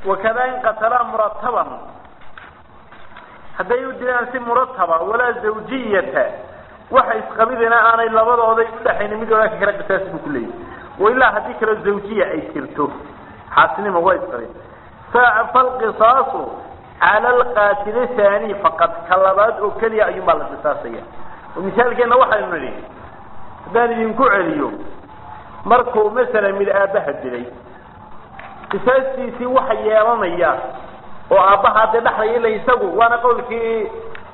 wakada in qatalaa murataban hadday u dilaan si murataba walaa zawjiyata waxa isqabidina aanay labadooday udhaxaynin mid walaa ka kala qisaas buu ku leeyahy wailaa haddii kaleo zawjiya ay jirto xaasnimo waa isqabin falqisaasu cala alqaatili thani faqad ka labaad oo keliya ayuun baa la qisaasaya oo misaalkeena waxaynu nidhi haddaan idinku celiyo markuu masalan mid aabbaha dilay qisaastiisii waxa yeelanaya oo aabbaha dee dhaxlaya ila isagu waana qawlkii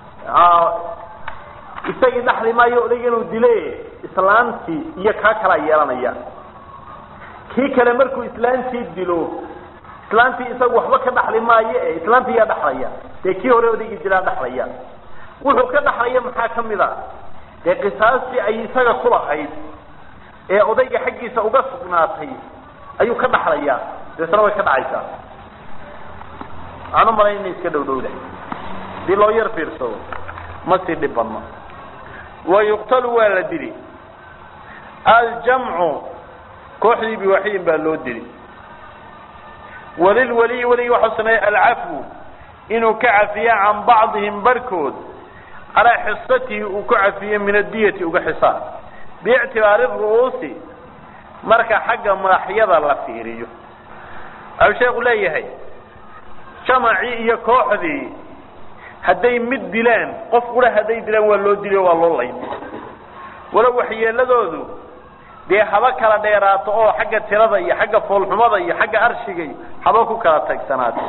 isagii dhaxli maayo odayga inuu dile islaantii iyo kaa kalaa yeelanaya kii kale markuu islaantii dilo islaantii isagu waxba ka dhaxli maayo e islaantii yaa dhaxlaya dee kii hore odaygii dilaa dhaxlaya wuxuu ka dhaxlaya maxaa kamid a dee qisaastii ay isaga kulahayd ee odayga xaggiisa uga sugnaatay ayuu ka dhaxlaya deesna way ka dhacaysaa waxaan u malayn inay iska dhow dhowda hadii loo yar fiirsado ma sii dhib badno wa yuqtalu waa la dili aljamcu kooxdii biwaxidin baa loo dili walilwaliyi weligii waxau sameeya alcafwu inuu ka cafiya can bacdihim barhkood calaa xisatihi uu ku cafiyo min adiyati uga xisaan biictibaari ru'uusi marka xagga madaxyada la fiiriyo waxau sheeku leeyahay jamacii iyo kooxdii hadday mid dilaan qof qura hadday dilaan waa loo dili o waa loo layn walow waxyeeladoodu dee haba kala dheeraato oo xagga tirada iyo xagga foolxumada iyo xagga arshiga iyo haba ku kala tagsanaata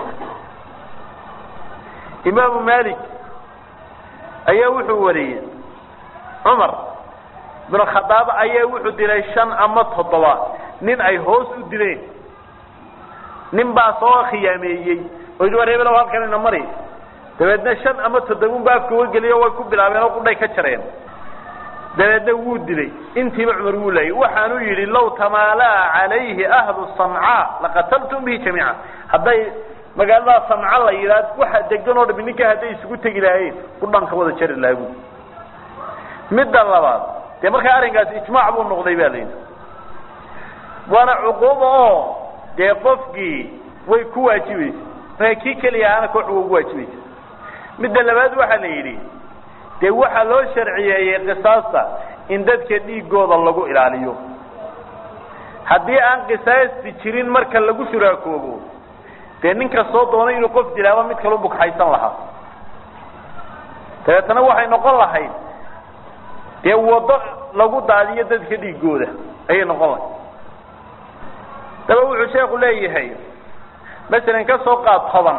imaamu malik ayaa wuxuu wariyey cumar bin khadaab ayaa wuxuu dilay shan ama toddoba nin ay hoos u dileen nin baa soo khiyaameeyey oo yidhi war hebelow halkan ina mari dabeedna shan ama toddobun ba afka wageliyo way ku bilaabeen oo qudhay ka jareen dabeedna wuu dilay intiiba cumar wuu laayay waxaanu yidhi law tamaalaa calayhi ahlu sancaa laqataltum bihi jamiica hadday magaalada sanca la yidhaah waxa degan oo dhami ninka hadday isugu tegi lahaayeen qudhanka wada jari laagu midda labaad dee markaa arrinkaasi ijmaac buu noqday ba layidhi waana cuquuba oo dee qofkii way ku waajibaysa markaa kii keliya ahaana koox wa ugu waajibaysa midda labaad waxaa la yidhi dee waxaa loo sharciyeeyey qisaasta in dadka dhiigooda lagu ilaaliyo haddii aan qisaasti jirin marka lagu shuraakoobo dee ninka soo doonay inuu qof dilaaba mid kalu bugxaysan lahaa dabeetana waxay noqon lahayd dee waddo lagu daadiyo dadka dhiigooda ayay noqon lahayd daba wuxuu sheeku leeyahay masalan ka soo qaad toban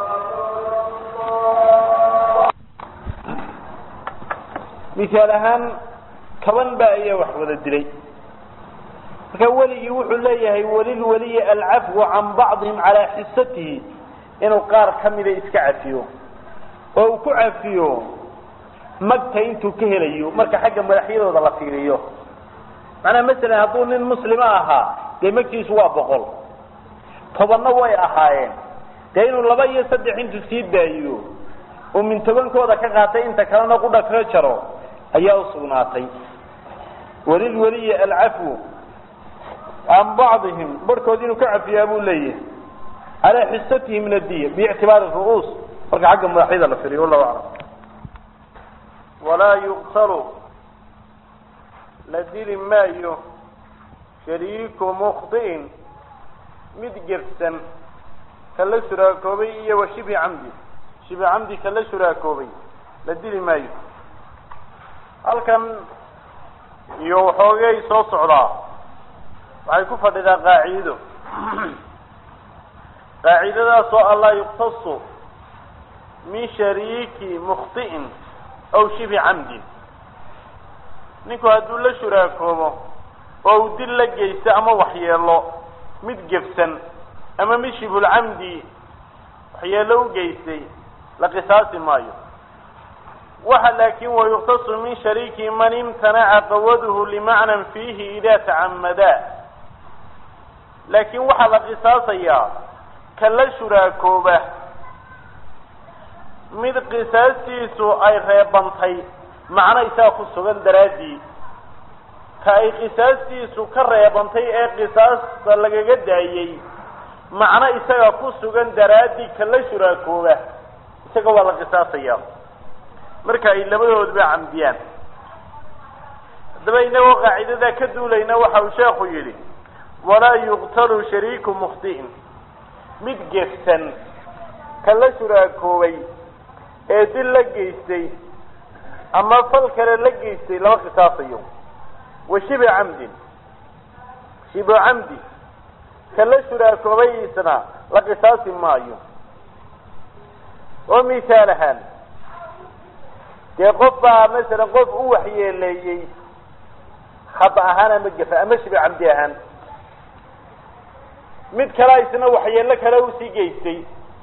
misaal ahaan toban baa ayaa wax wada dilay marka weligii wuxuu leeyahay walilwaliyi alcafwu can bacdihim calaa xisatihi inuu qaar kamida iska cafiyo oo uu ku cafiyo magta intuu ka helayo marka xagga madaxyadooda la fiiriyo macnaa masalan hadduu nin muslima ahaa dee magtiisu waa boqol tobanna way ahaayeen dee inuu laba iyo saddex intuu sii daayo oo min tobankooda ka qaatay inta kalena qudha kaga jaro ayaa usugnaatay walilwaliyi alcafwu can bacdihim barhkood inuu ka cafiyaa buu leeyahay calaa xisatihi min adiya biictibaari ru'uus marka xagga madaxyada la firiyo wallahu aclam walaa yuqtalu la dili maayo shariiku mukhdi'in mid gefsan ka la shuraakoobay iyo wa shibi camdi shibi camdi ka la shuraakoobay la dili maayo halkan iyo waxoogay soo socdaa waxay ku fadhidaa qaaciido qaacidadaas oo allaa yuqtasu min shariiki mukhti'in aw shibi camdin ninku hadduu la shuraakoobo oo uu dil la geysto ama waxyeelo mid gefsan ama mid shibulcamdi waxyeelo u geystay la qisaasi maayo waxa laakin wayuqtasu min shariiki man imtanaca qawaduhu limacnan fiihi ida tacamadaa laakiin waxaa la qisaasayaa ka la shuraakooba mid qisaastiisu ay reebantay macno isaga ku sugan daraaddii ka ay qisaastiisu ka reebantay ee qisaasta lagaga daayey macno isaga ku sugan daraaddii ka la shuraakooba isaga waa la qisaasaya marka ay labadooduba camdiyaan haddaba inagoo qaacidadaa ka duulayna waxa uu sheekhu yidhi walaa yuqtalu shariiku mukhti'in mid gefsan ka la shuraakoobay ee dil la geystay ama fal kale la geystay lama qisaasayo wa shibi camdin shibu camdi ka la shuraakoobayiisna la qisaasi maayo oo misaal ahaan dee qof baa masalan qof u waxyeeleeyey khata ahaan ama gefa ama shibi camdi ahaan mid kalea isna waxyeelo kale usii geystay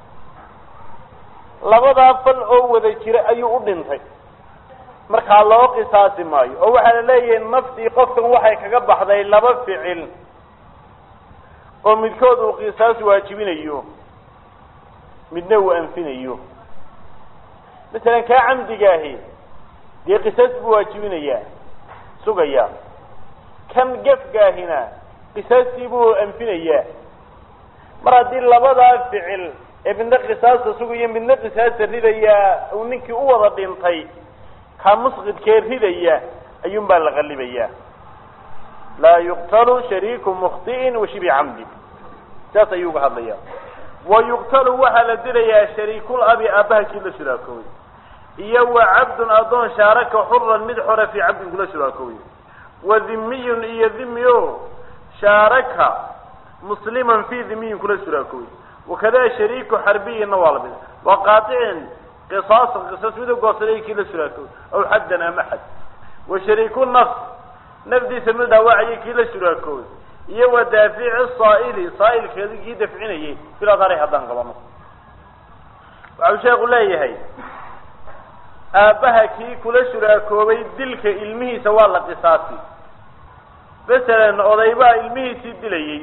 labadaa fal oo wada jira ayuu u dhintay markaa loo qisaasi maayo oo waxaa la leeyahay naftii qofkan waxay kaga baxday laba ficil oo midkood uu qisaas waajibinayo midna uu anfinayo masalan kaa camdigaahi dee qisaas buu waajibinayaa sugayaa kan gefgaahina qisaastii buu anfinayaa mar haddii labadaa ficil ee midna qisaasta sugaya midna qisaasta ridaya uu ninkii u wada dhintay kaa musqidkee ridaya ayuun baa la qalibayaa laa yuqtalu shariiku mukhti'in wa shibi camdi saas ayuu uga hadlaya wa yuqtalu waxaa la dilayaa shariikul abi aabbaha kii la shuraakoobay iyo wa cabdun addoon shaaraka xuran mid xora fii cabdin kula shuraakoobay wa dhimiyun iyo dhimi o shaaraka musliman fii dhimiyin kula shuraakoobay wakada shariiku xarbiyinna waa lamid wa qaaicin qisaasan qisas mid ugoosaday kii la shuraakoobay aw xaddan ama xad wa shariiku nafs nafdiisa mid dhaawacayay kii la shuraakoobay iyo wa daafici saa'ili saa'ilkeedi kii dafcinayay biladari haddaan qabano waxau sheeku leeyahay aabbaha kii kula shuraakoobay dilka ilmihiisa waa la qisaasi masalan odaybaa ilmihiisii dilayey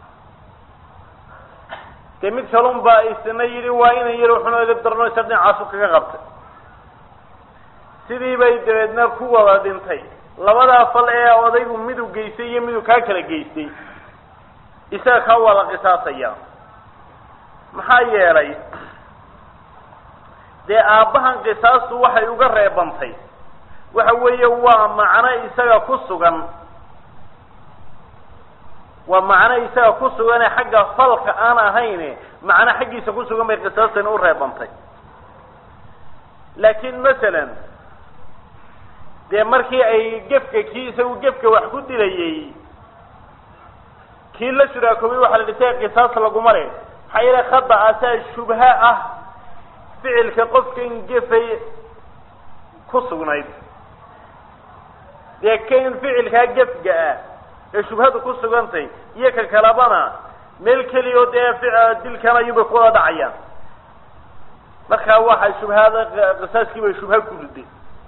dee mid kalun baa isna yidhi waa inan yar wuxuna edab darno isa dhinacaasu kaga qabtay sidii bay dabeedna ku wada dhintay labadaa fal ee odaygu midu geystay iyo midu kaa kala geystay isaga kaa waa la qisaasaya maxaa yeelay dee aabbahan qisaastu waxay uga reebantay waxa weeye waa macno isaga ku sugan waa macno isaga ku sugane xagga falka aan ahayne macno xaggiisa ku sugan bay qisaastani u reebantay laakiin masalan dee markii ay gefka kii isagu gefka wax ku dilayey kii la shuraakoobay waxaa la dhisay qisaas laguma le maxaa yeele khada asaa shubha ah ficilka qofkan gefay ku sugnayd dee kan ficilkaa gefga ah ee shubhadu ku sugantay iyo ka kalabana meel keliya oo dee dilkan ayuunbay ku wada dhacayaan markaa waxay shubhada qisaaskii bay shubha ku riday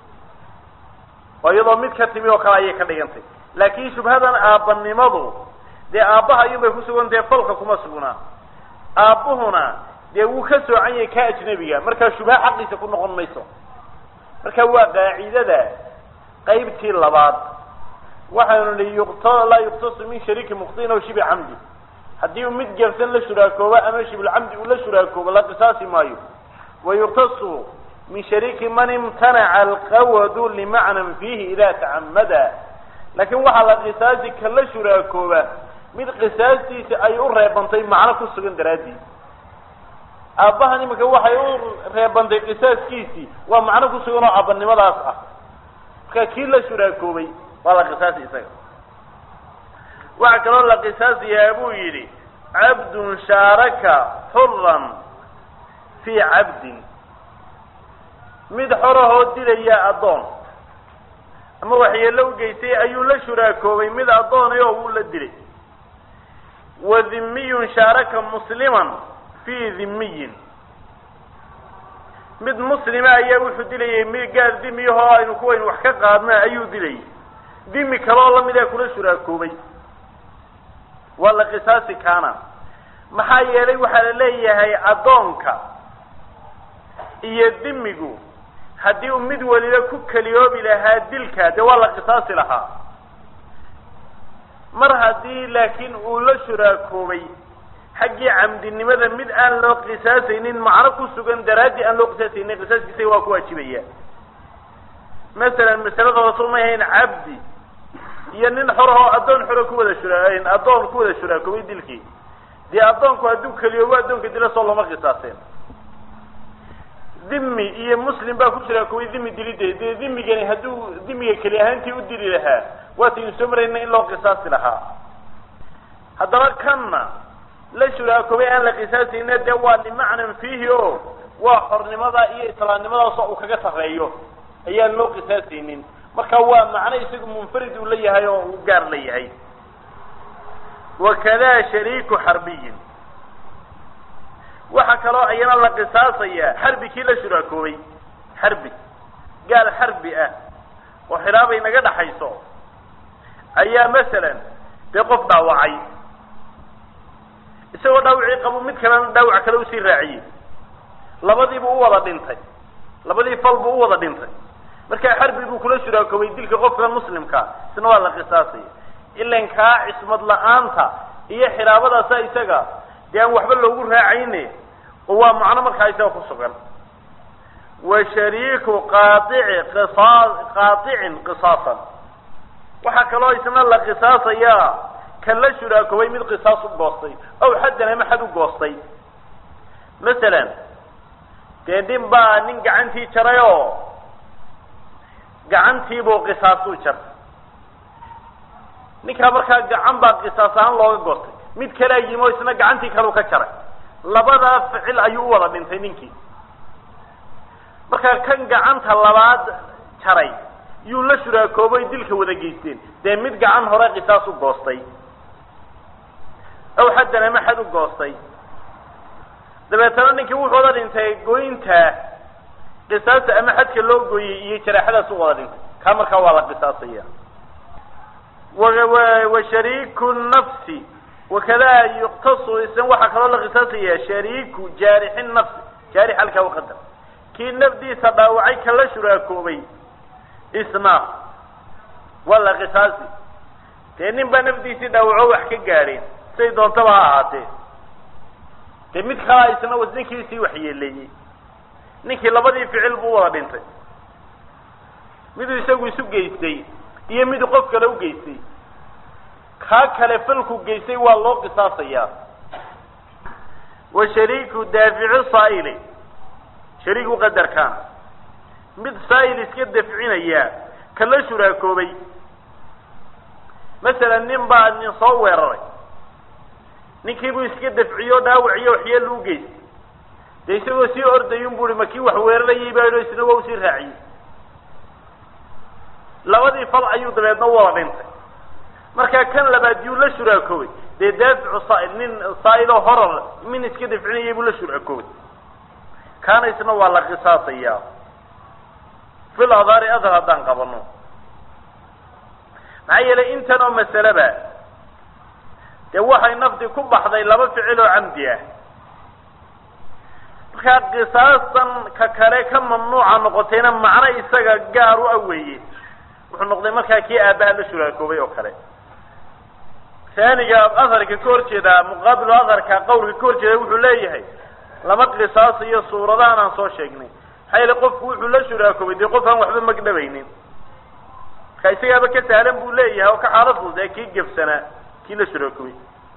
oo iyadoo mid ka timi oo kale ayay ka dhigantay laakiin shubhadan aabbanimadu dee aabbaha ayuunbay ku sugantahe falka kuma sugnaa aabbuhuna dee wuu ka soocan yahay ka ajnabiga markaa shubha xaqiisa ku noqon mayso marka waa qaacidada qaybtii labaad waxaynu nihi yuqta laa yuqtasu min shariiki mukhtiin aw shibi camdi haddii uu mid gefsan la shuraakoobo ama shibulcamdi uu la shuraakoobo la qisaasi maayo wa yuqtasu min shariiki man imtanaca alqawadu limacnan fiihi idaa tacamada laakiin waxaa la qisaasi ka la shuraakooba mid qisaastiisa ay u reebantay macno ku sugan daraaddiid aabbahan iminka waxay u reebantay qisaaskiisii waa macno ku sugan oo aabanimadaas ah marka kii la shuraakoobay waa la qisaasi isaga waxaa kaloo la qisaasayaa buu yidhi cabdun shaaraka xuran fii cabdin mid xorahoo dilaya addoon ama waxyeello u geystay ayuu la shuraakoobay mid addoonay oo wuu la dilay wa dhimiyun shaaraka musliman fii dhimiyin mid muslima ayaa wuxuu dilayay mid gaar dimiyahoo aynu kuwaynu wax ka qaadna ayuu dilayay dimi kaleoo lamidaa kula shuraakoobay waa la qisaasi kaana maxaa yeelay waxaa la leeyahay addoonka iyo dimigu haddii uu mid waliba ku keliyoobi lahaa dilka dee waa la qisaasi lahaa mar haddii laakiin uu la shuraakoobay xaggii camdinimada mid aan loo qisaasaynin macno ku sugan daraaddi aan loo qisaasaynin qisaaskiisa waa ku waajibaya masalan masalada rasul may ahayn cabdi iyo nin xor oo addoon xoro ku wada shura addoon ku wada shuraakoobay dilkii dee addoonku hadduu keliyoobo addoonka dila soo looma qisaaseen dhimi iyo muslim baa ku shuraakoobay dhimi dilideed dee dhimigani hadduu dhimiga keli ahaantii u dili lahaa waataynu soo marayna in loo qisaasi lahaa haddaba kanna la shuraakoobay aan la qisaasayna dee waa limacnan fiihi o waa xornimada iyo islaamnimadaasoo uu kaga sarreeyo ayaan loo qisaasaynin marka waa macno isagu munfarid uu la yahay oo uu gaar la yahay wakada shariiku xarbiyin waxaa kaloo ayana la qisaasaya xarbi kii la shuraakoobay xarbi gaal xarbi ah oo xilaabay naga dhaxayso ayaa masalan dee qof dhaawacay isagoo dhaawacii qabo mid kalena dhaawac kale usii raaciyey labadiibu u wada dhintay labadii fal buu u wada dhintay markaa xarbi buu kula shuraakoobay dilka qofka muslimka isna waa la qisaasaya ilan kaa cismad la-aanta iyo xilaabadaasa isaga dee aan waxba loogu raacayne oo waa macno markaa isaga ku sugan wa shariiku qaaici qisa qaaicin qisaasan waxaa kaloo isna la qisaasayaa kan la shuraakoobay mid qisaas u goostay aw xaddan ama xad u goostay masalan dee nin baa nin gacantii jaray oo gacantiibuu qisaasuu jartay ninkaa markaa gacan baa qisaas ahaan looga goostay mid kalea yimi oo isna gacantii kaleu ka jaray labadaa ficil ayuu u wada dhintay ninkii markaa kan gacanta labaad jaray yuu la shuraakoobay dilka wada geysteen dee mid gacan hore qisaas u goostay aw xaddan ama xad u goostay dabeetana ninkii wuxuu wada dhintay goynta qisaasta ama xadka loo gooyey iyo jaraaxadaas u wada dhintay kaa markaa waa la qisaasaya wa shariiku nafsi wakada yuktasu isna waxaa kaloo la qisaasaya shariiku jaarixi nafsi jaarix halkaa uqadar kii nafdiisa dhaawacay ka la shuraakoobay isna waa la qisaasi dee nin baa nafdiisii dhaawaco wax ka gaadheen say doontaba ha ahaatee dee mid kalaa isna wasninkiisii waxyeeleeyey ninkii labadii ficil buu wada dhintay miduu isagu isu geystay iyo miduu qof kale u geystay kaa kale falku geystay waa loo qisaasayaa wa shariiku daafici saa'ili shariiku qadarkaan mid saa'il iska dafcinaya ka la shuraakoobay masalan nin baa nin soo weeraray ninkiibuu iska dafciyo dhaawaciyo waxyeelu u geystay dee isagoo sii ordayun bu i ma kii wax weerarayay baa isna waa usii raaciyey labadii fal ayuu dabeedna u wada dhintay markaa kan labaad yuu la shuraakoobay dee daaficu saail nin saailoo horar min iska dafcinayay buu la shuraakoobay kaana isna waa la qisaasayaa fil adaari adar haddaan qabano maxaa yeelay intan oo masaleba dee waxay nafdi ku baxday laba ficil oo camdi ah markaa qisaasan ka kale ka mamnuuca noqotayna macno isaga gaar u aweeye wuxuu noqday markaa kii aabbaha la shuraakoobay oo kale saaniga aharka ka hor jeeda muqaabilu aharka qawlka ka hor jeeda wuxuu leeyahay lama qisaasayo suuradahan aan soo sheegnay maxaa yeele qofku wuxuu la shuraakoobay dee qof aan waxba magdhabaynin marka isagaaba ka sahlan buu leeyahay oo ka xaalad fududa kii gefsanaa kii la shuraakoobay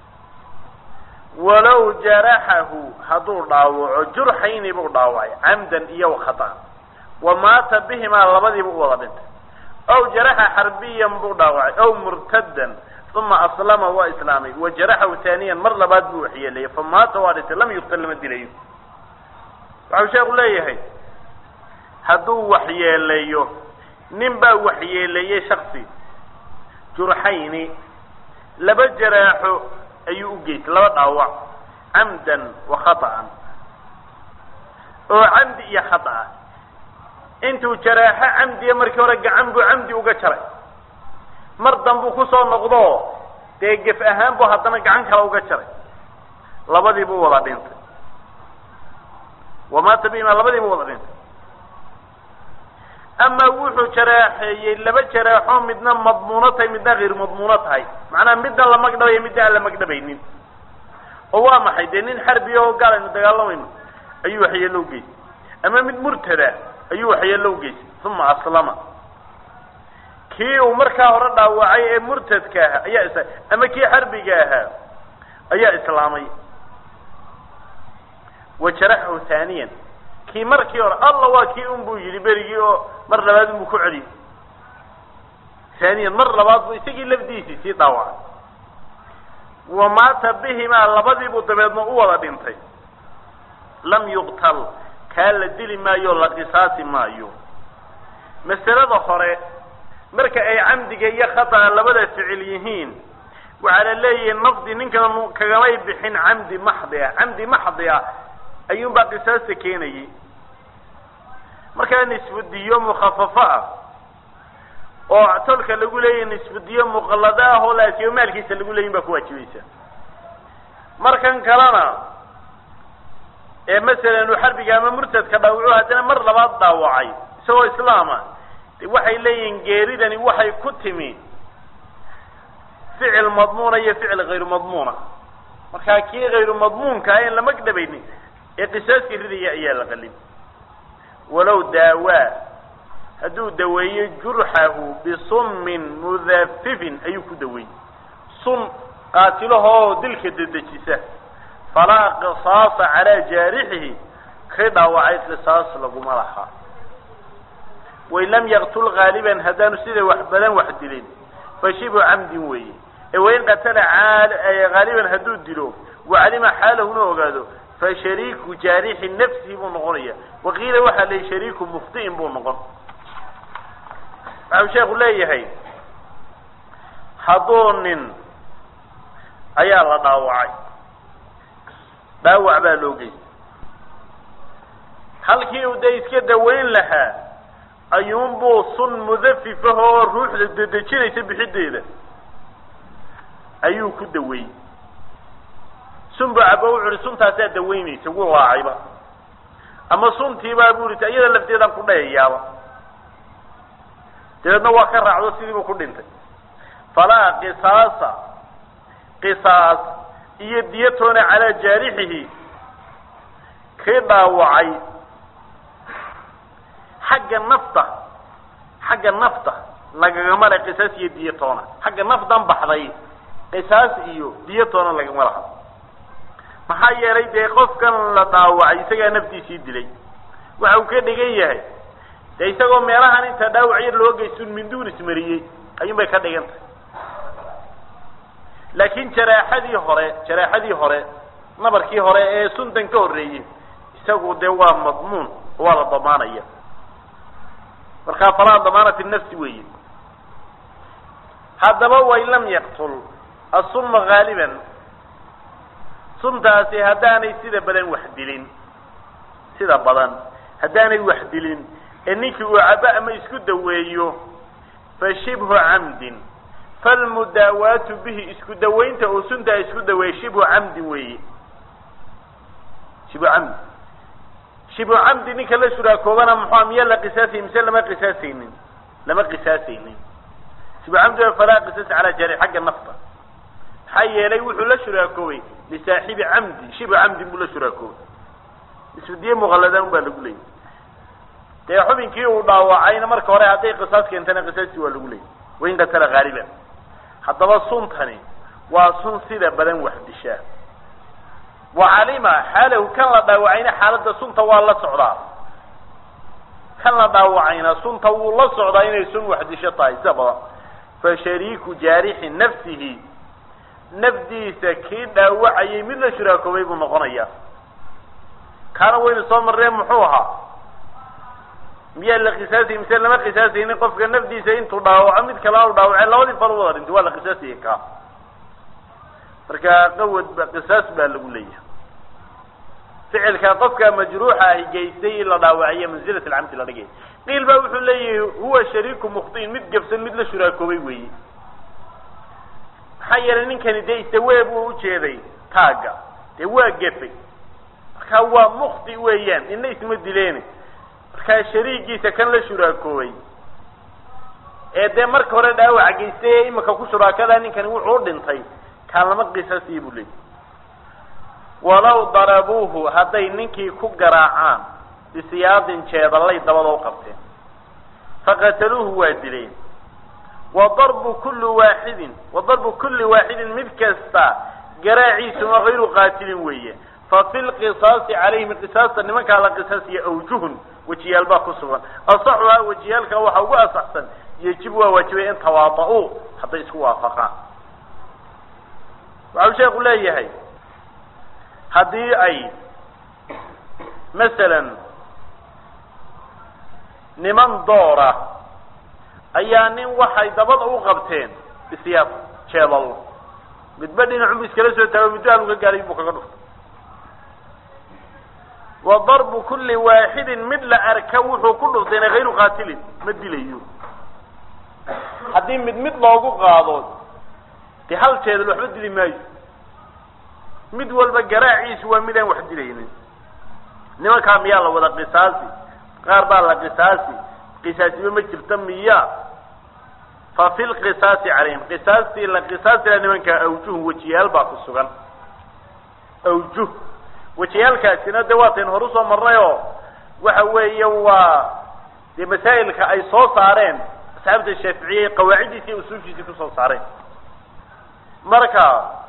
walow jaraxahu hadduu dhaawaco jurxayni buu dhaawacay camdan iyo khata wa maata bihimaa labadiiba u wada dhintay aw jaraxa xarbiyan buu dhaawacay aw murtadan uma aslama waa islaamay wa jaraxahu taaniyan mar labaad buu waxyeeleeyay fa maata waa dhintay lam yuqtal lama dilayo waxau sheeku leeyahay hadduu waxyeeleeyo nin baa waxyeeleeyey shaksi jurxayni laba jaraaxo ayuu u geystay laba dhaawac camdan wa khata'an oo camdi iyo khata intuu jaraaxo camdiya markii hore gacan buu camdi uga jaray mar danbuu kusoo noqdo dee gef ahaan buu haddana gacan kale uga jaray labadii buu wada dhintay wamaata bihima labadii buu wada dhintay ama wuxuu jaraaxeeyey laba jaraaxo midna madmuuno tahay midna hayr madmuuno tahay macnaha midna la magdhabayo midna aan la magdhabaynin oo waa maxay dee nin xarbi oo gaal aynu dagaalamayno ayuu waxyeello u geystay ama mid murtada ayuu waxyeello u geystay uma aslama kii uu markaa hore dhaawacay ee murtadka ahaa ayaa is ama kii xarbiga ahaa ayaa islaamay wa jaraxahu haaniyan kii markii hore alla waa kii un buu yidhi berigii oo mar labaad unbuu ku celiyey haaniyan mar labaad buu isagii lafdiisii sii dhaawacay wa maata bihimaa labadiibuu dabeedna u wada dhintay lam yuqtal kaa la dili maayo la qisaasi maayo masalada hore marka ay camdiga iyo khata'a labada ficil yihiin waxaa la leeyihi nafdi ninkan kagamay bixin camdi maxdi ah camdi maxdi ah ayuunbaa qisaasta keenayay markaa nisfudiyo mukhafafo ah oo tolka lagu leeyahy nisfudiyo muqallado ah oo laasiyo maalkiisa lagu leeyin baa ku waajibaysa markan kalena ee masalan uu xarbiga ama murtadka dhaawaco haddana mar labaad dhaawacay isagoo islaama de waxay leeyihiin geeridani waxay ku timi ficil madmuuna iyo ficil hayru madmuuna markaa kii hayru madmuunka ah en lama dhabaynin ee qisaaskii ridaya ayaa la qalin walow daawaa hadduu daweeyo jurxahu bisummin mudafifin ayuu ku daweeyey sun qaatilahoo dilka dedejisa falaa qisaasa calaa jaarixihi kay dhaawacay qisaas laguma laha wain lam yaqtul gaaliban haddaanu sida wax badan wax dilin fa shibu camdin weeye ee wain qatala haaliban hadduu dilo wacalima xaalahuna ogaado fa shariiku jaarixi nafsihi buu noqonaya waqiila waxaa layihi shariiku muftiin buu noqon waxau sheekhu leeyahay hadduu nin ayaa la dhaawacay dhaawac baa loo geystay halkii uu dee iska daweyn lahaa ayuunbuu sun mudafifah oo ruuxda dedejinaysa bixideeda ayuu ku daweeyey sun buu cabo wuxu uhi suntaasaa daweynaysa wuu raacayba ama suntiibaa bu ita iyada lafteedaan ku dhayayaaba dabeedna waa ka raacdo sidiibuu ku dhintay falaa qisaasa qisaas iyo diyatoona calaa jaarixihi kii dhaawacay xagga nafta xagga nafta lagagama le qisaas iyo diyatoona xagga nafdan baxday qisaas iyo diyatoona lagama laha maxaa yeelay dee qofkan la dhaawacay isagaa naftiisii dilay waxa uu ka dhigan yahay dee isagoo meelahan inta dhaawac yar loo geysto minduun ismariyey ayuun bay ka dhigan tahay laakiin jaraaxadii hore jaraaxadii hore nabarkii hore ee suntan ka horreeyey isagu dee waa madmuun waa la damaanaya markaa falaa damaanati nafsi weeye haddaba wain lam yaqtul asuma haaliban suntaasi haddaanay sida badan wax dilin sida badan haddaanay wax dilin ee ninkii uu cabo ama isku daweeyo fa shibhu camdin falmudaawaatu bihi isku dawaynta uu suntaa isku daweeyey shibhu camdin weeye shibhu camdi shibhu camdi ninka la shuraakoobana muxua miyaa la qisaasayy mise lama qisaasaynin lama qisaasaynin shibhu camdi waa falaa qisaas calaa jari xagga nafta maxaa yeelay wuxuu la shuraakoobay lisaaxibi camdi shibhu camdin buu la shuraakoobay isfidiye muqaladaan baa lagu leeyay dee xubinkii uu dhaawacayna marka hore hadday qisaas keentana qisaastii waa lagu leeyay wain qatala haaliban haddaba suntani waa sun sida badan wax dishaa wacalima xaalahu kan la dhaawacayna xaaladda sunta waa la socdaa kan la dhaawacayna sunta wuu la socdaa inay sun wax disho tahay sida badan fa shariiku jaarixi nafsihi nafdiisa kii dhaawacayay mid la shuraakoobay buu noqonaya kaana waynu soo marreen muxuu ahaa miyaa la qisaasayy mise lama qisaasaynin qofka nafdiisa intuu dhaawaco mid kalena u dhaawacay labadii fal wada dhintay waa la qisaasayay kaa marka qawad ba qisaas baa lagu leeyahay ficilka qofka majruuxa ahi geystay in la dhaawaciyo manzilat alcamdi la dhigay qiil baa wuxuu leeyahay huwa shariiku mukhtiin mid gabsan mid la shuraakoobay weeye maxaa yeelay ninkani dee isawee buu ujeeday taagga dee waa gefay marka waa mukti weeyaan ina isma dileeni markaa shariigiisa kan la shuraakoobay ee dee marka hore dhaawaca geystay ee imika ku shuraakada ninkani wuxuu u dhintay kaan lama qisaasiya buu leeyay walow darabuuhu hadday ninkii ku garaacaan bisiyaadin jeedallay dabada u qabteen faqataluuhu waa dileen wa darbu kulli waaxidin wa darbu kulli waaxidin mid kasta garaaciisuna hayru qaatilin weeye fa fi lqisaasi calayhim qisaasta nimankaa la qisaasiya awjuhun wejiyaal baa ku sugan asaxuhaa wejiyaalka waxaa ugu asaxsan yejib waa waajibay in tawaada-uu hadday isku waafaqaan waxau sheeku leeyahay haddii ay masalan niman doora ayaa nin waxay dabada u qabteen isyaab jeedal midba dhinacu bu iskala soo taago muddo aanu ka gaaray buu kaga dhuftay wa darbu kulli waaxidin mid la arka wuxuu ku dhuftayna hayru qaatilin ma dilayo haddii mid mid loogu qaado dee hal jeedal waxba dili maayo mid walba garaaciisu waa mid aan wax dilaynin nimankaa miyaa la wada qisaasi qaar baa la qisaasi qisaasiba ma jirta miya fa fi lqisaasi calayhim qisaastii la qisaasila nimankaa awjuhun wejiyaal baa ku sugan awjuh wejiyaalkaasina de waatayn horu soo marnay oo waxa weeye waa dee masaa'ilka ay soo saareen asxaabta shaaficiyey qawaaciddiisi iyo usuulkiisii kusoo saareen marka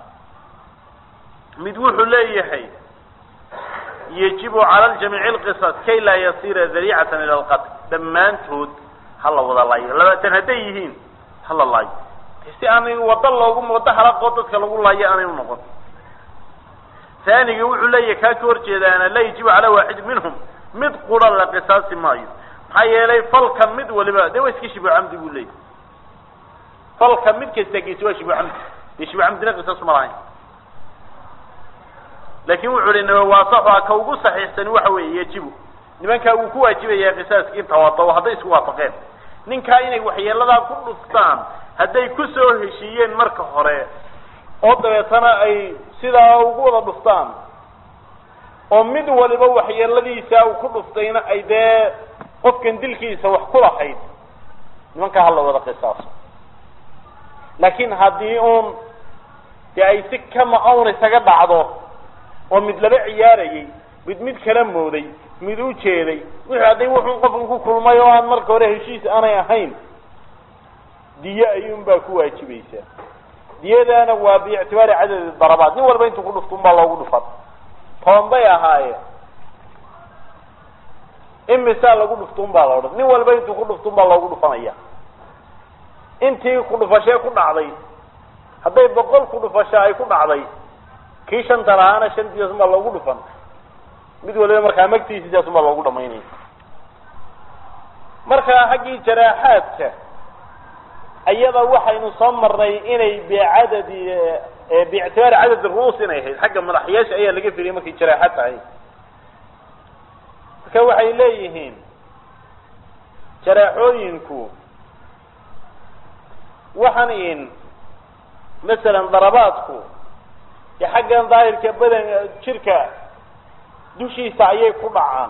mid wuxuu leeyahay yajibu cala ljamiici lqisas kay laa yasira dariicatan ila alqatl dhammaantood ha la wada laayo labaatan hadday yihiin ha la laayo si aanay waddo loogu waddo halaqoo dadka lagu laayo aanay unoqon taaniga wuxuu leeyahay kaa ka horjeedaana laa yajibu calaa waaxid minhum mid qura la qisaasi maayo maxaa yeelay falka mid waliba dee waa iska shibu camdi buu leeyahy falka mid kasta geysi waa shibu camdi dee shibu camdina qisaas ma lahayn laakin wuxuu hi nawaasaxua ka ugu saxiixsani waxa weeye yajibu nimankaa wuu ku waajibayaa qisaaski in tawaado hadday isku waafaqeen ninkaa inay waxyeeladaa ku dhuftaan hadday ku soo heshiiyeen marka hore oo dabeetana ay sidaa ugu wada dhuftaan oo mid waliba waxyeeladiisa uu ku dhuftayna ay dee qofkan dilkiisa wax ku lahayd nimankaa hala wada qisaaso laakiin haddii uun dee ay si kama awn isaga dhacdo oo mid laba ciyaarayay mid mid kala mooday mid u jeeday wixii hadday wuxuu qofkan ku kulmay oo aan marka hore heshiis aanay ahayn diye ayuun baa ku waajibaysaa diyadaana waa biictibaari cadadi darabaat nin walba intuu ku dhufto un baa loogu dhufan toban bay ahaayeen imisaa lagu dhufto un baa la odhan nin walba intuu ku dhufto un baa loogu dhufanaya intii ku dhufashee ku dhacday hadday boqol ku dhufasho ay ku dhacday kii shanta lahaana shantiidaas un baa loogu dhufan mid waliba markaa magtiisi sidaas un baa loogu dhamaynaya marka xaggii jaraaxaadka iyada waxaynu soo marnay inay bicadadi biictibaari cadad ru'uus inay ahayd xagga madaxyaasha ayaa laga firiyay markay jaraaxa tahay marka waxay leeyihiin jaraaxooyinku waxaan in masalan darabaadku dee xaggan daahirka badan jirka dushiisa ayay ku dhacaan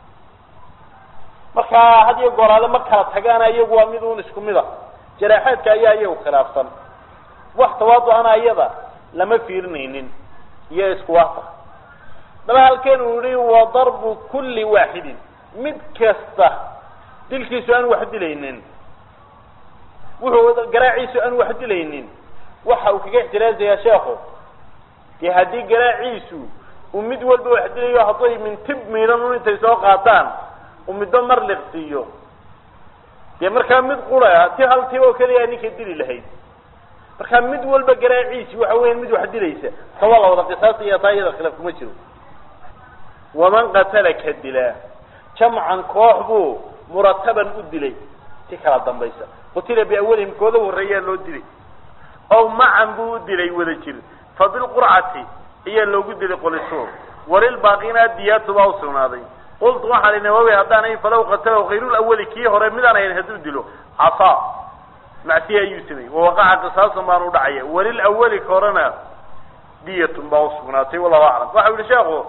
markaa had iyo gooraale ma kala tagaana iyagu waa mid un isku mid a jaraaxaadka ayaa iyagu khilaafsan wax tawaadu-ana iyada lama fiirinaynin iyo isku waafaq daba halkeen uu yihi wa darbu kulli waaxidin mid kasta dilkiisu aan wax dilaynin wuxuu garaaciisu aan wax dilaynin waxa uu kaga ixtiraazayaa sheekhu dee haddii garaaciisu uu mid walba wax dilayo hadday mintib miidan un intay soo qaataan uu midba mar liqsiiyo dee markaa mid qura ti hal ti oo keliya ninka dili lahayd markaa mid walba garaaciisi waxa weya mid wax dilaysa ta waa la wada qisaasaya taa iyada khilaaf kuma jiro waman qatala ka dilaa jamcan koox buu murataban u dilay ti kala dambaysa qutila biawalihim kooda horreeyaa loo dilay ow macan buu u dilay wada jir fa bilqurcati ayaa loogu dilay qoliso walilbaaqina diyaatu baa usugnaaday qultu waxaan i nawawi haddaan ahayn falaw qatalahu hayrulawali kii hore midaan ahayn hadduu dilo casaa macsiya ayuu sameeyey wawaqaca qisaasan baan u dhacaya walilawali ka horena diyatun baa usugnaatay wallahu aclam waxau yihi sheekhu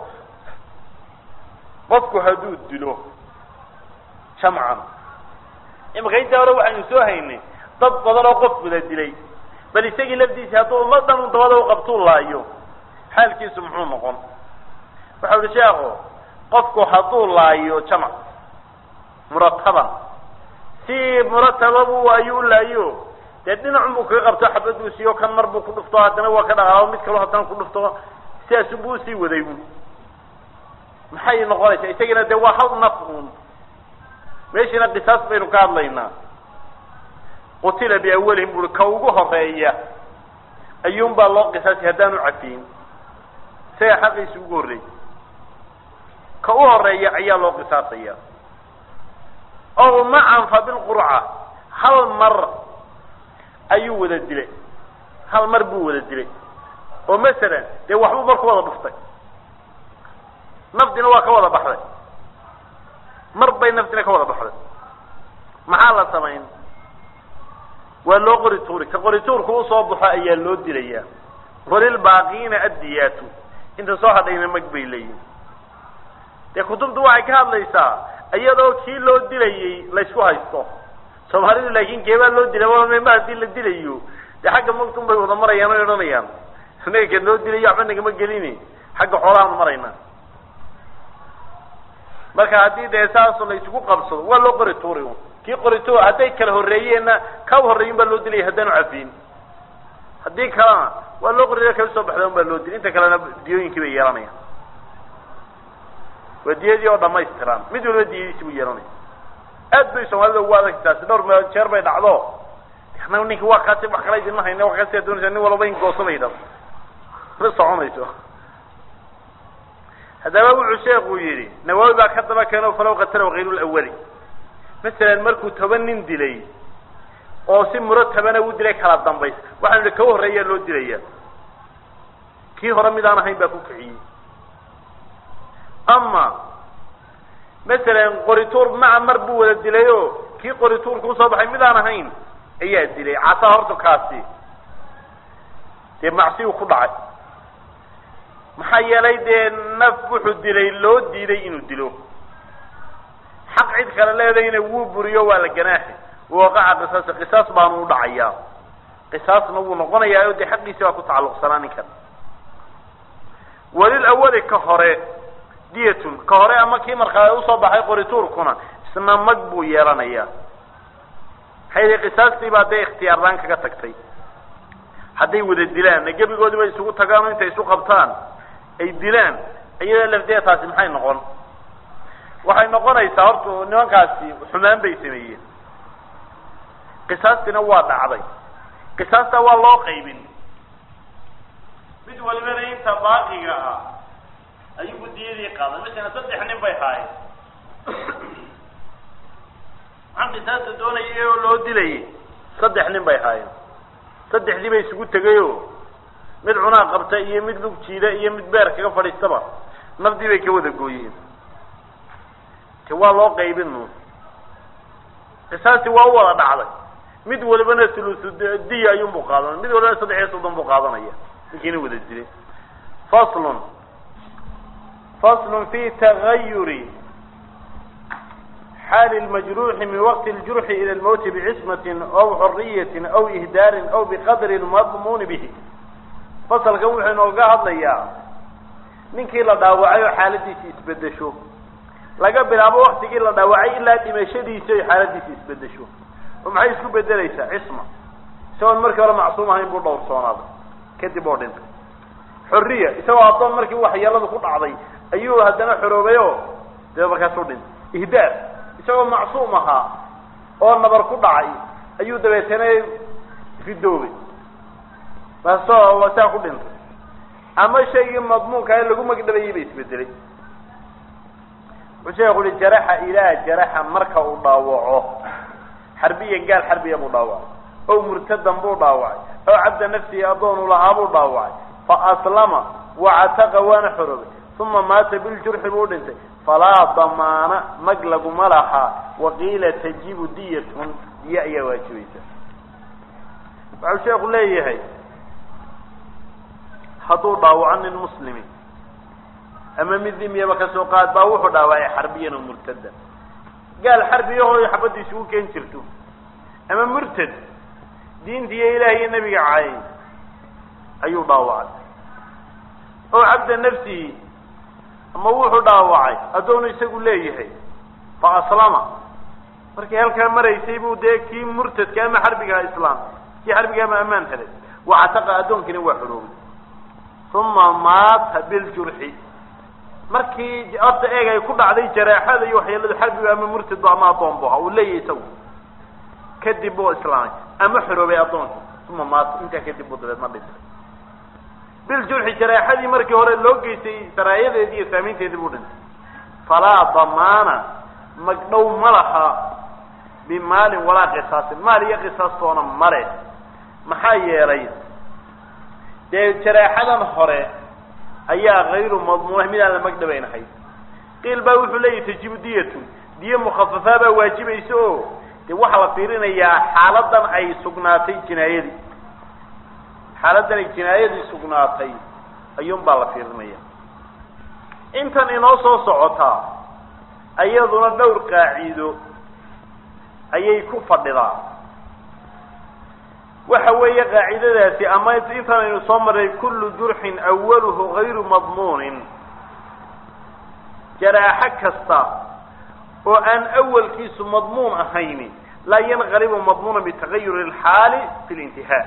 qofku hadduu dilo jamcan imaka intaa hore waxaynu soo haynay dad badan oo qof wada dilay bal isagii lafdiisi hadduu ummadan un dabada uqabtuu laayo xaalkiisu muxuu noqon waxa uhi sheekhu qofku hadduu laayo jamac murataban si muratababu ayuu u laayo dee dhinacun buu kaga qabto xabaduu siiyo kan mar buu ku dhufto haddana waa ka dhaqaao mid kaloo haddana ku dhufto sidaas buu usii waday un maxay noqonaysaa isagina dee waa hal naf un meeshiina qisaas baynu ka hadlaynaa qutila biawalihim buri ka ugu horeeya ayuun baa loo qisaasay haddaanu cafiyin isaga xaqiisa ugu horreeyay ka u horeeya ayaa loo qisaasaya ow macan fa bilqurca hal mar ayuu wada dilay hal mar buu wada dilay oo masalan dee waxbuu mar ku wada dhuftay nafdina waa ka wada baxday mar bay nafdina ka wada baxday maxaa la samayn waa loo qori tuuri ka qori tuurku usoo baxo ayaa loo dilayaa walilbaaqiina addiyaatu inta soo hadhayna mag bay leeyihin dee kutubtu waxay ka hadlaysaa iyadoo kii loo dilayey laysku haysto soomaalidu laakin keebaa loo dilay mema hadii la dilayo dee xagga magtun bay wada marayaan o odhanayaan inaga keed loo dilayo waxba nagama gelini xagga xoolahaan marayna marka haddii dee saas la isugu qabsado waa loo qori tuuri un kii qori tuur hadday kala horreeyeenna kaba horreeyin baa loo dilaya haddaanu cafiin haddii kalena waa loo qori kala soo baxda un baa loo dilay inta kalena diyooyinkii bay yeelanayaan waa diyadii oo dhamaystiran mid waliba diyadiisi buu yeelanaya aad bay soomaalida ugu adag taasi dhowr me jeer bay dhacdo annaga ninki waa kaasi wax kala idinma hayna wa kaasi doonaysa nin walba in goosabayda ma soconayso haddaba wuxuu sheekuu yidhi nawaawi baa ka daba keeno falaw qatala kayru lawali masalan markuu toban nin dilay oo si muratabana u dilay kala dambays waxaanu ihi ka horreeyaa loo dilaya kii hore mid aan ahayn baa ku kiciyey ama masalan qorituur maca mar buu wada dilay o kii qorituurka usoo baxay mid aan ahayn ayaa dilay casaa horta kaasi dee macsiyu ku dhacay maxaa yeelay dee naf wuxuu dilay loo diiday inuu dilo xaq cid kale leedayna wuu buriyo waa la ganaaxi waqaca qisaas qisaas baanu u dhacayaa qisaasna wuu noqonayaa o dee xaqiisi baa ku tacalluqsanaa ninkan walil awali ka hore diyatun ka hore ama kii markaa usoo baxay qorituurkuna isna mag buu yeelanayaa maxay yihi qisaastii baa dee ikhtiyaarlaan kaga tagtay hadday wada dilaan gebigoodii bay isugu tagaan o intay isu qabtaan ay dilaan iyada lafdeeda taasi maxay noqon waxay noqonaysaa horta nimankaasi xumaan bay sameeyeen qisaastina waa dhacday qisaasta waa loo qaybin mid walibana inta baaqiga ah ayugu diyadii qaaday masalan saddex nin bay haayeen maxaan qisaasta doonayay oo loo dilayay saddex nin bay haayeen saddexdii bay isugu tegayo mid cunaa qabta iyo mid lug jiida iyo mid beer kaga fadhiistaba nafdii bay ka wada gooyeen te waa loo qaybin nuun qisaastii waa u wada dhacday mid walibana thuluthu diya ayuunbuu qaadanaya mid walibana saddex iyo soddon buu qaadanaya ninkiina wada dilay faslun faslun fi tagayuri xaali lmajruuxi min waqti ljurxi ila lmowti bicismatin aw xuriyatin aw ihdaarin aw biqadri lmadmuuni bihi fasalkan wuxuu inooga hadlayaa ninkii la dhaawacay oo xaaladiisi isbedesho laga bilaabo waktigii la dhaawacay ilaa dhimashadiisi oy xaaladiisi isbedesho oo maxay isku bedelaysaa cisma isagoon markii hore macsuum ahayn buu dhowrsoonaaday kadib oo dhintay xorriya isagoo addoon markii waxyeeladu ku dhacday ayuu haddana xoroobay oo dee markaasuu dhintay ihdaar isagoo macsuum ahaa oo nabar ku dhacay ayuu dabeetana ridoobay maasoo saa ku dhintay ama shaygii madmuunka ee lagu magdhabayay ba isbedelay wuxuu sheekhu uhi jaraxa ilaa jaraxa marka uu dhaawaco xarbiya gaal xarbiya buu dhaawacay ow murtadan buu dhaawacay ow cabda nafsihi addoonu lahaa buu dhaawacay fa aslama wacataqa waana xoroobay uma maata biljurxi buu dhintay falaa damaana mag laguma lahaa waqiila tajibu diyatun diya ayaa waajibaysa waxau sheekhu leeyahay hadduu dhaawaco nin muslimi ama mid dimyaba kasoo qaad baa wuxuu dhaawacay xarbiyan oo murtadan gaal xarbiyahoo xabadda isugu keen jirto ama murtad diinta iyo ilaah iyo nebiga caayay ayuu dhaawacay oo cabda nafsihi ama wuxuu dhaawacay addoonu isagu leeyahay fa aslama markii halkaa maraysay buu dee kii murtadka ama xarbigaha islaam kii xarbiga ama ammaan helay wacataqa addoonkina waa xoroobay uma maata biljurxi markii horta eeg ay ku dhacday jaraaxada iyo waxyeeladu xarbiga ama murtadbu ama addoon bu ahaa uu leeyahay isagu kadib buu islaamay ama xoroobay addoonka uma maata intaa kadib buu dabeedna dhintay biljurxi jaraaxadii markii hore loo geystay saraayadeedii iyo saamaynteedii buu dhintay falaa damaana magdhow ma laha bimaalin walaa qisaasin maal iyo qisaastoona male maxaa yeelay dee jaraaxadan hore ayaa kayru madmuuna mid aan la magdhabaynahay qiil baa wuxuu leeyahy tajibu diyatun diye mukhafafaa baa waajibaysa oo dee waxaa la fiirinayaa xaaladan ay sugnaatay jinaayadii xaaladan ay jinaayadii sugnaatay ayuun baa la fiirinaya intan inoo soo socotaa ayaduna dhowr qaaciido ayay ku fadhidaa waxa weeye qaacidadaasi ama intan aynu soo marray kullu jurxin awaluhu gayru madmuunin jaraaxo kasta oo aan awalkiisu madmuun ahayn laa yanqalibu madmuuna bitagayuri alxaali fi lintihaa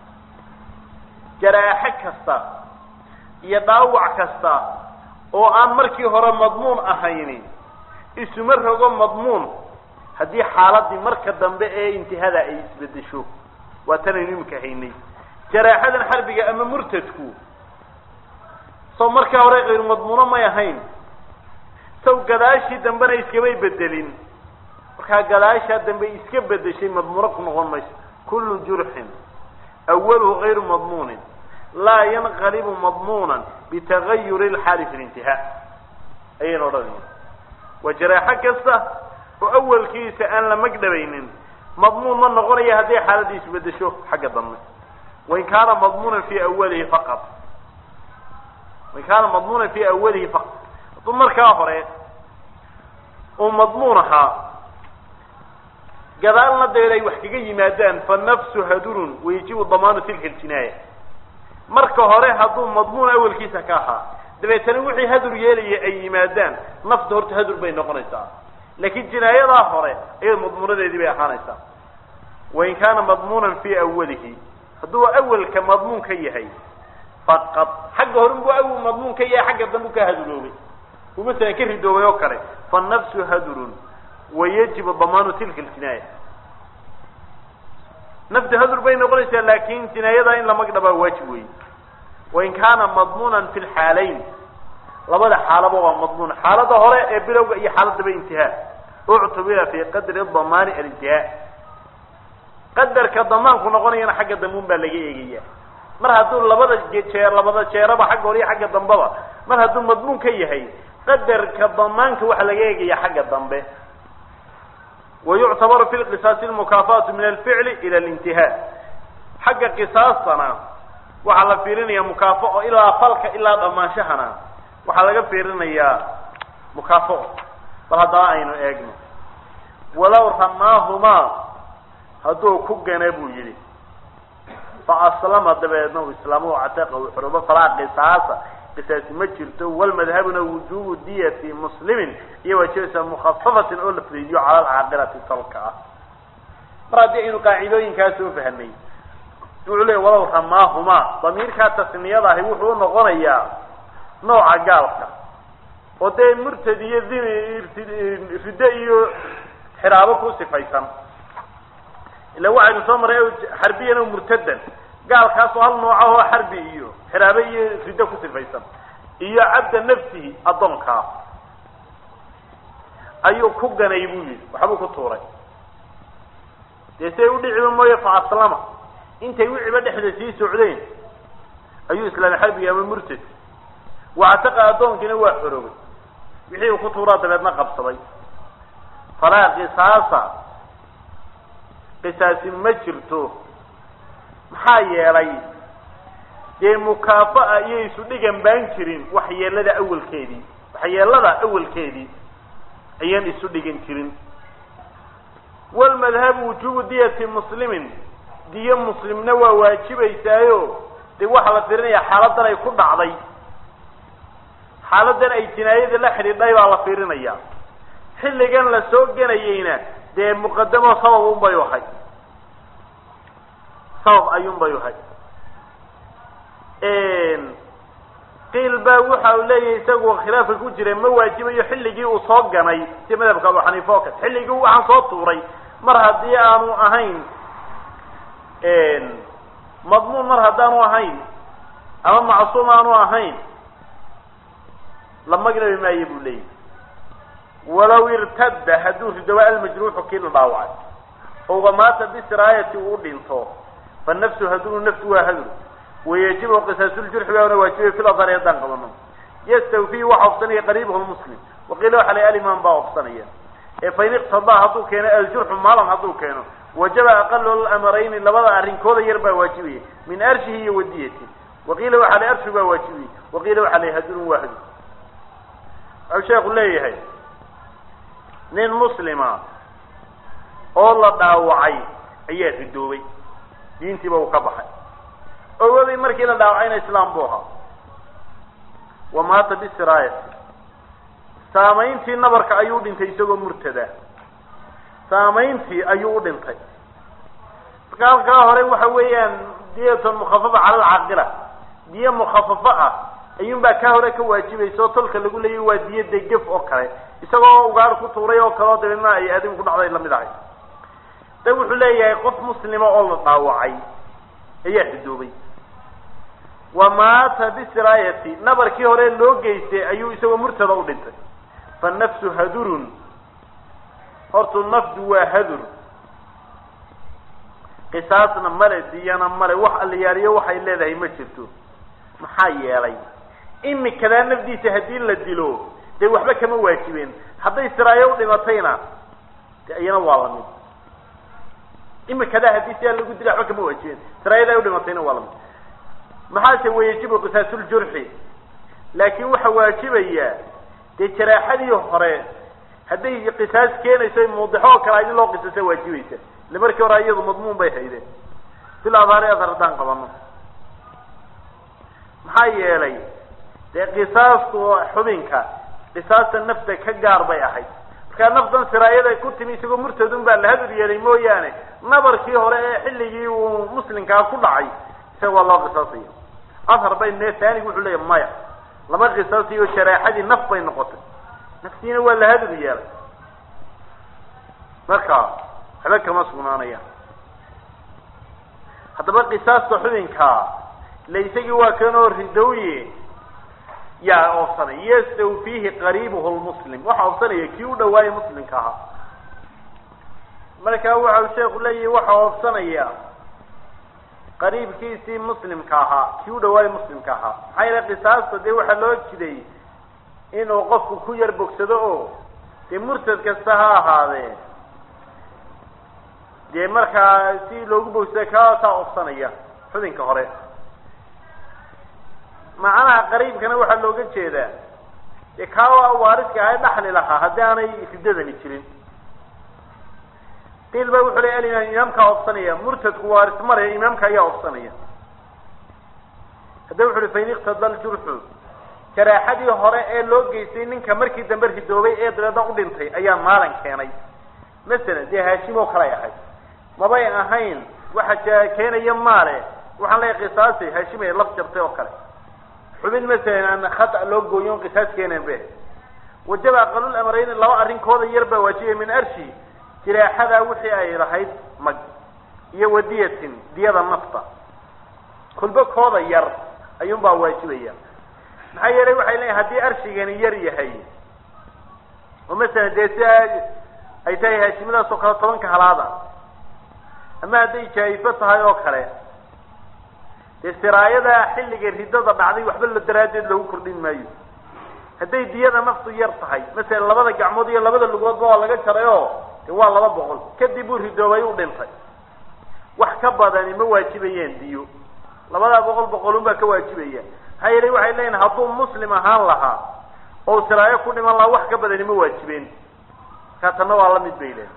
jaraaxo kasta iyo dhaawac kasta oo aan markii hore madmuun ahayn isuma rogo madmuun haddii xaaladii marka dambe ee intihada ay isbedesho waa tanaynu iminka haynay jaraaxadan xarbiga ama murtadku sow markaa hore kayru madmuuno may ahayn saw gadaashii dambena iskamay bedelin markaa gadaashaa dambe iska bedeshay madmuuno ku noqon mayso kullu jurxin awaluhu gayru madmuunin laa yanqalibu madmuunan bitagayuri lxaali fi lintihaa ayayna odhanaya waa jaraaxo kasta oo awalkiisa aan la magdhabaynin madmuun ma noqonaya hadday xaaladii isbedesho xagga dambe wain kaana madmuunan fi awalihi faqad wain kaana madmuunan fi awalihi faqad hadduu markaa hore uu madmuun ahaa gadaalna dabeed ay wax kaga yimaadaan fa nafsu hadurun wayajibu damaanu tilka ljinaaya marka hore hadduu madmuun awalkiisa ka ahaa dabeetana wixii hadur yeelaya ay yimaadaan nafta horta hadur bay noqonaysaa laakiin jinaayadaa hore ayada madmuunadeedii bay ahaanaysaa wain kaana madmuunan fi awalihi hadduu awalka madmuun ka yahay faqad xagga hore buu awal madmuun ka yahay xagga dambu ka haduroobay uu masalan ka ridoobay oo kale fanafsu hadurun wayajibu damaanu tilka ljinaaya nafta hadur bay noqonaysaa laakin jinaayadaa in la magdhabaa waajib wey wain kaana madmuunan fi lxaalayn labada xaalaba waa madmuun xaalada hore ee bilowga iyo xaaladaba intihaa uctubira fi qadri damaani alintihaa qadarka damaanku noqonayana xagga dambuun baa laga eegaya mar hadduu labada jeer labada jeeraba xagga hore iyo xagga dambeba mar hadduu madmuun ka yahay qadarka damaanka waxaa laga eegaya xagga dambe wayuctabaru fi lqisaasi lmukaafaatu min alficli ila alintihaa xagga qisaastana waxaa la fiirinaya mukaafao ilaa falka ilaa dhammaanshahana waxaa laga fiirinayaa mukaafao bal haddaba aynu eegno walow ramaahumaa hadduu ku gana buu yidhi fa aslama dabeedna uu islaamo cataqa uu xorobo falaa qisaasa qisaasi ma jirto walmadhabuna wujubu diyati muslimin iyo waajibasa mukhafafatin oo la fudeediyo cala alcaaqilati salka ah mar haddii aynu qaacidooyinkaa soo fahnay wuxuu leey walow ramaahumaa damiirkaa tasniyada ahi wuxuu unoqonayaa nooca gaalka oo dee murtad iyo dini riddo iyo xiraabo ku sifaysan ila waxaynu soo marray xarbiyan o murtadan gaalkaasoo hal nooca oo xarbi iyo xiraabe iyo riddo ku sifaysan iyo cabda nafsihi addoonkaa ayuu ku ganay buu yidhi waxbuu ku tuuray dee siay udhiciba mooye fa aslama intay wiciba dhexda sii socdeen ayuu islaamay xarbiga ama murtad wactaqa addoonkiina waa xorogay wixii uu ku tuuraa dabeedna qabsaday falaa qisaasa qisaasi ma jirto maxaa yeelay dee mukaafa'a iyo isu dhigan baan jirin waxyeelada awalkeedii waxyeelada awalkeedii ayaan isu dhigan jirin walmadhabu wujubu diyati muslimin diyo muslimna waa waajibaysaayo dee waxaa la firinaya xaaladan ay ku dhacday xaaladan ay jinaayada la xidhiidhay baa la fiirinaya xilligan la soo genayeyna dee muqadamo sabab unbay ahay sabab ayuunbay ahay qiil baa waxa uu leeyahay isagu khilaafka ku jira ma waajibayo xilligii uu soo ganay si madhabka abu xaniifa oo kale xilligii waxaan soo tuuray mar haddii aanu ahayn madmuun mar haddaanu ahayn ama macsuum aanu ahayn la magnabi maayo buu leeyahy walaw irtadda hadduu ridoba almajruuxu kii la dhaawacay ouga maata bisiraayati uu dhinto fa nafsu hadunu nafsu waa hadur wayajibu qisaasuljarxi baana waajibay fil adhari haddaan qabano yastawfihi waxa ofsanaya qariibahu lmuslim waqiila waxa la alimaan baa ofsanaya ee fain iqtadaa hadduu keeno aljurxu maalan hadduu keeno wajaba aqalu lamarayni labada arrinkooda yar baa waajibaya min arshihi iyo wadiyati waqiila waxa la arshu baa waajibaya waqiila waxa la hadurun waa hadur waxau sheeku leeyahay nin muslima oo la dhaawacay ayaa ridoobay diintiiba uu ka baxay ogoday markii la dhaawacayna islaam buu ahaa wa maata bisiraayati saamayntii nabarka ayuu dhintay isagoo murtada saamayntii ayuu u dhintay marka halkaa hore waxa weeyaan diyatun mukhafafa cala alcaaqila diyo mukhafafo ah ayuunbaa kaa hore ka waajibaysa oo tolka lagu leeyahy waa diyo degef oo kale isagoo ugaar ku tuuray oo kale oo dabeedna ay aadin ku dhacday lamid ahay da wuxuu leeyahay qof muslima oo la dhaawacay ayaa ridoobay wa maata bisiraayati nabarkii hore loo geystay ayuu isagoo murtada u dhintay fa nafsu hadurun hortu nafdu waa hadur qisaasna male diyana male wax allayaaliyo waxay leedahay ma jirto maxaa yeelay imikadaa nafdiisa haddii la dilo dee waxba kama waajibeen hadday siraayo u dhimatayna de iyana waa lamid imikadaa haddii sidaa lagu dila waxba kama waajibeen siraayadaa udhimatayna waa lamid maxaase wayajibu qisaasuljarxi laakiin waxa waajibaya dee jaraaxadii hore hadday qisaas keenayso muudixo oo kale adi loo qisasa waajibaysa ile markii hore iyadu madmuun bay haydeen bil adhaari adhar haddaan qabano maxaa yeelay dee qisaastu xubinka qisaasta nafta ka gaar bay ahayd markaa naftan siraayada ku timi isagoo murtadun baa la hadur yeelay mooyaane nabarkii hore ee xilligii uu muslimkaa ku dhacay isaga waa loo qisaasaya adhar bay ne taanigu wuxuu leeyahy maya lama qisaasayo jaraaxadii naf bay noqotay naftiina waa la hadur yeelay marka waxba kama sugnaanayaan haddaba qisaasta xubinkaa ila isagii waa kanoo ridowye yaa oobsanay yastawfiihi qariibuhu lmuslim waxa oobsanaya kii u dhawaayay muslimka ahaa marka waxau sheeku leeyahay waxa oobsanaya qariibkiisii muslimka ahaa kii u dhawaayay muslimka ahaa maxaa yeele qisaasta dee waxaa loo jiday inuu qofku ku yar bogsado oo dee murtad kasta ha ahaadee dee markaa si loogu bogsada kaasaa oobsanaya xubinka hore macnaha qariibkana waxaa looga jeedaa dee kaa waariska ahay dhaxli lahaa haddii aanay riddadani jirin qiil ba wuxuu ley alimaam imaamkaa obsanaya murtadku waaris maraya imaamka ayaa obsanaya hadda wuxu uhi fain iqtada ljurxu jaraaxadii hore ee loo geystay ninka markii dambe ridoobay ee dabeedna u dhintay ayaa maalan keenay masalan dee haashim oo kale ay ahayd mabay ahayn waxa keenaya maale waxaan leeyahay qisaasay haashim ay laf jabtay oo kale xubin masalan aan khata loo gooyon qisaas keeneen be wajaba aqalul amrayn laba arrinkooda yar baa waajibaya min arshi jiraaxadaa wixii ay lahayd mag iyo wadiyatin diyada nafta kulba kooda yar ayuunbaa waajibaya maxaa yeelay waxay leeyihin haddii arshigani yar yahay oo masalan dee si ay tahay haashimadaas oo kale tobanka halaada ama hadday jaayifo tahay oo kale dee siraayada xilliga riddada dhacday waxba la daraaddeed lagu kordhin maayo hadday diyada naftu yar tahay masalan labada gacmood iyo labada lugoodba waa laga jaray oo de waa laba boqol kadib uu ridoobay u dhintay wax ka badani ma waajibayeen diyo labadaa boqol boqolun baa ka waajibaya maxaa yeelay waxay leeyihin hadduu muslim ahaan lahaa oo siraayo ku dhiman lahaa wax ka badani ma waajibeen markaa tanna waa la mid bay leeyihin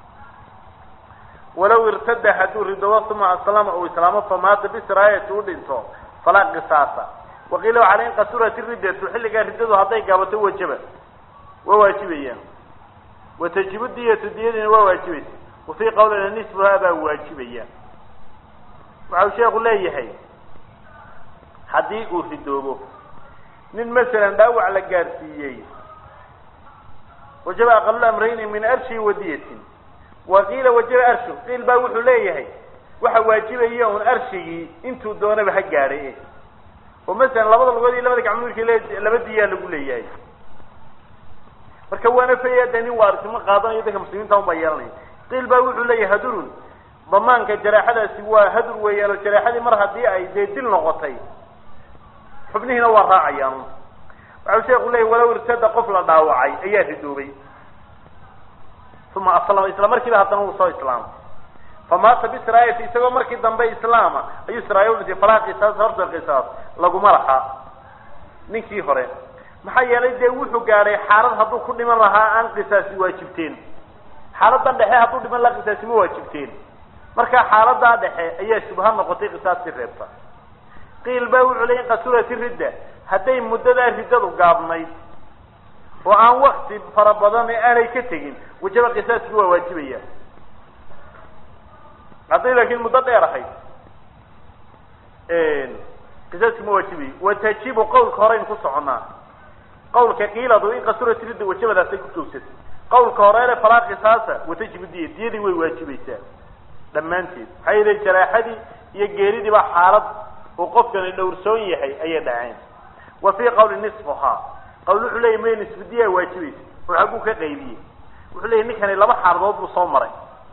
walaw irtada hadduu ridoobo uma aslama uu islaamo famaata bisiraayati u dhinto falaa qisaasa waqiila waxaa in qasurat riddatu xilligaa riddadu hadday gaabato wajaba waa waajibayaan watajibu diyatu diyadiina waa waajibaysa wafii qawlina nisbuhaa baa waajibaya waxau sheeku leeyahay haddii uu ridoobo nin masalan dhaawac la gaadhsiiyey wajaba aqalul amrayni min arshi wa diyatin wa qiila wajaba arshu qiil baa wuxuu leeyahay waxa waajibaya un arshigii intuu doonaba ha gaadhay oo masalan labada lugood iyo labada gacmood markii le laba diyaa lagu leeyahay marka waana faya de nin waarisnimo qaadanayo dadka muslimiinta un baa yeelanaya qiil baa wuxuu leeyahay hadurun damaanka jaraaxadaasi waa hadur weeyaan oo jaraaxadii mar haddii ay dee dil noqotay xubnihiina waa raacayaan waxau sheeku leeyahy walow irtada qof la dhaawacay ayaa ridoobay uma aslama isla markiiba haddana uu soo islaamay famaata bisraayati isagoo markii dambe islaama ayuu sraaya udhintay falaha qisaas horta qisaas laguma lahaa ninkii hore maxaa yeelay dee wuxuu gaadhay xaalad hadduu ku dhiman lahaa aan qisaasi waajibteen xaaladan dhexe hadduu dhiman lahaa qisaasi ma waajibteen marka xaaladaa dhexe ayaa shubha noqotay qisaastii reebta qiil baa wuxuu leey in qasurati ridda hadday muddadaa riddadu gaabnayd oo aan wakti fara badan aanay ka tegin wajaba qisaaskii waa waajibaya hadday laakiin muddo dheer ahayd qisaaskii ma waajibayo watajibu qawlka horeyn ku soconaa qawlka qiiladu in qasurati ridda wajabadaasay ku joogsatay qawlka horeele falaa qisaasa watajibu diya diyadii way waajibaysaa dhammaanteed maxaa yeelay jaraaxadii iyo geeridii baa xaalad uu qofkani dhowrsoon yahay ayay dhaceen wa fii qawli nisfuhaa qawl wuxuu leeyay may nisfu diyaa waajibaysa oo xagguu ka qaybiyey wuxuu leeyay ninkani laba xaaladood buu soo maray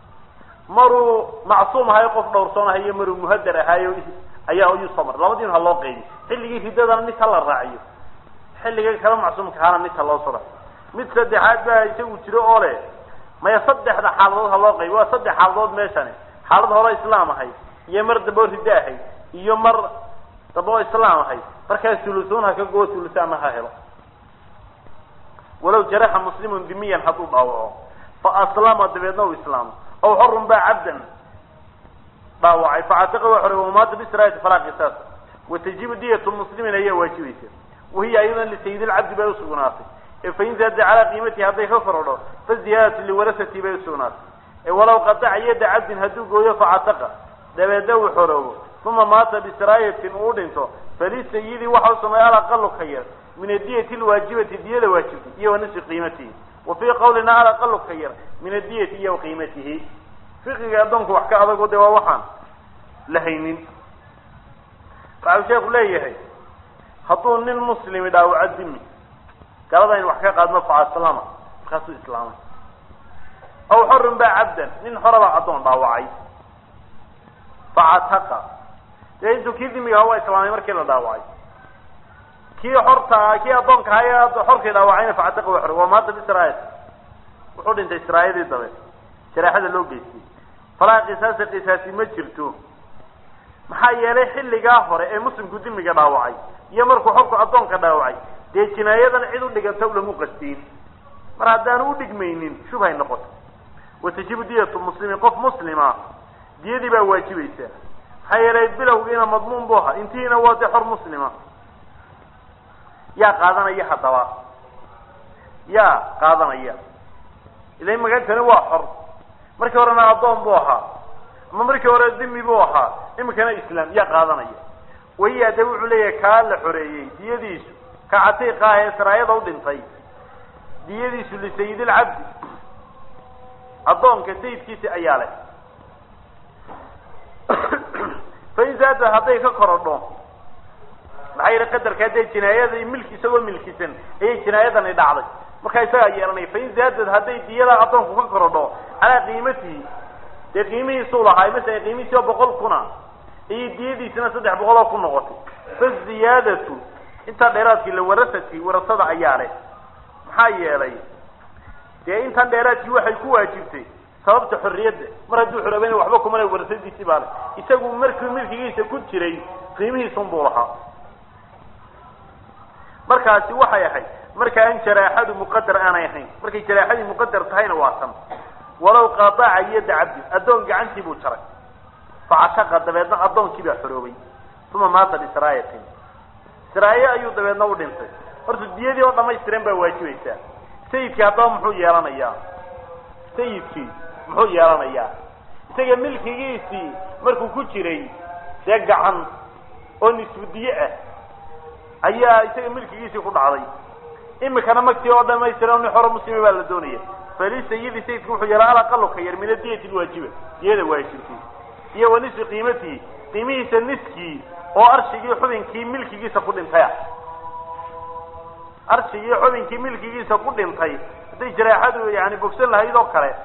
maruu macsuum ahayo qof dhowrsoon ahayo maruu muhadar ahaayo ayaa ayuu soo maray labadiin ha loo qaybiy xilligii riddadana mid ha la raaciyo xilliga kala macsuumka ahaana mid ha loo soo raaciyo mid saddexaad baa isagu jiro oo leh maya saddexda xaaladood ha loo qaybiy waa saddex xaaladood meeshani xaalad hore islaam ahayd iyo mar dambe oo riddo ahayd iyo mar dambe oo islaam ahayd markaa sulusuun ha ka goo sulusaanna ha helo walow jaraxa muslimun dimiyan hadduu dhaawaco fa aslama dabeedna uu islaamo aw xorun baa cabdan dhaawacay facatiqa waa xore wamaata bisraati falaa qisaas watajibu diyatu muslimin ayaa waajibaysa wahiya aydan lisayid lcabdi bay usugnaatay ee fain zaada calaa qiimatihi hadday ka korodho fa ziyaadatu liwarasati bay usugnaatay ee walow qadaca yadda cabdin hadduu gooyo facataqa dabeedna uu xoroobo uma maata bisraayatin uu dhinto falisayidi waxa u sameeya alaqalu ka yar min adiyati lwaajibati diyada waajibtay iyo wa nisfi qiimatihi wa fii qawlina alaqalu ka yar min adiyati iyo qiimatihi fiqiga addoonku wax ka adago de waa waxaan la haynin waxau sheeku leeyahay hadduu nin muslimi dhaawaco dimi galada in wax ka qaadno facaslama markaasuu islaamay aw xorun baa cabdan nin xorabaa addoon dhaawacay facataqa dee intuu kii dimiga aha waa islaamay markii la dhaawacay kii xorta kii addoonka ahaa xorkii dhaawacayna facataqa waa xore waa maanta bisraayat wuxuu dhintay israayadii dabe jaraaxada loo geystay falaa qisaasa qisaasi ma jirto maxaa yeelay xilligaa hore ee muslimku dimiga dhaawacay iyo markuu xorku addoonka dhaawacay dee jinaayadan cid u dhiganta ulamu qastiin mar haddaanu u dhigmaynin shubhay noqoto watajibu diyatu muslimin qof muslima diyadii baa waajibaysaa maxaa yeelay bilowgiina madmuun bu ahaa intihiina waa dee xor muslima yaa qaadanaya haddaba yaa qaadanaya ila magantani waa xor markii horena addoon buu ahaa ama markii hore dimi buu ahaa imikana islaam yaa qaadanaya wayaa de wuxuu leeyahay kaa la xoreeyey diyadiisu ka catiiqa ah ee saraayada u dhintay diyadiisu lisayidilcabdi addoonka sayidkiisi ayaa leh fain zaada hadday ka korodho maxaa yihi qadarkaa dee jinaayada milki isagoo milkisan ayay jinaayadani dhacday markaa isagaa yeelanaya fain zaadad hadday diyada addoonku ka korodho calaa qiimatihi dee qiimihiisuu lahaa masala qiimihiisi oo boqol kuna iyo diyadiisina saddex boqol oo ku noqotay faziyaadatu intaa dheeraadkii lawarasati warasada ayaa leh maxaa yeelay dee intan dheeraadkii waxay ku waajibtay sababta xorriyadda mar hadduu xoroobayna waxba kuma le warasadiisii baa le isagu markii milkigiisa ku jiray qiimihiisun buu lahaa markaasi waxay ahayd marka aan jaraaxadu muqadar aanay ahayn markay jaraaxadii muqadar tahayna waa tan walow qaadaca yadda cabdi addoon gacantii buu jaray facataqa dabeedna addoonkii baa xoroobay uma maata bisraayatin siraaye ayuu dabeedna u dhintay horta diyadii oo dhamaystiran baa waajibaysaa sayidkii haddaba muxuu yeelanayaa sayidkii muxuu yeelanayaa isaga milkigiisii markuu ku jiray dee gacan oo nisbudiye ah ayaa isaga milkigiisii ku dhacday imikana magtii oo dhamaystiran nin xoro muslima baa la doonaya falisayidi sayidku wuxuu yeelaa alaqalu ka yar min adiyati lwaajiba diyada waajibkii iyo wa nisfi qiimatii qiimihiisa niskii oo arshigii xubinkii milkigiisa ku dhintay ah arshigii xubinkii milkigiisa ku dhintay hadday jaraaxadu yani bogsan lahayd oo kale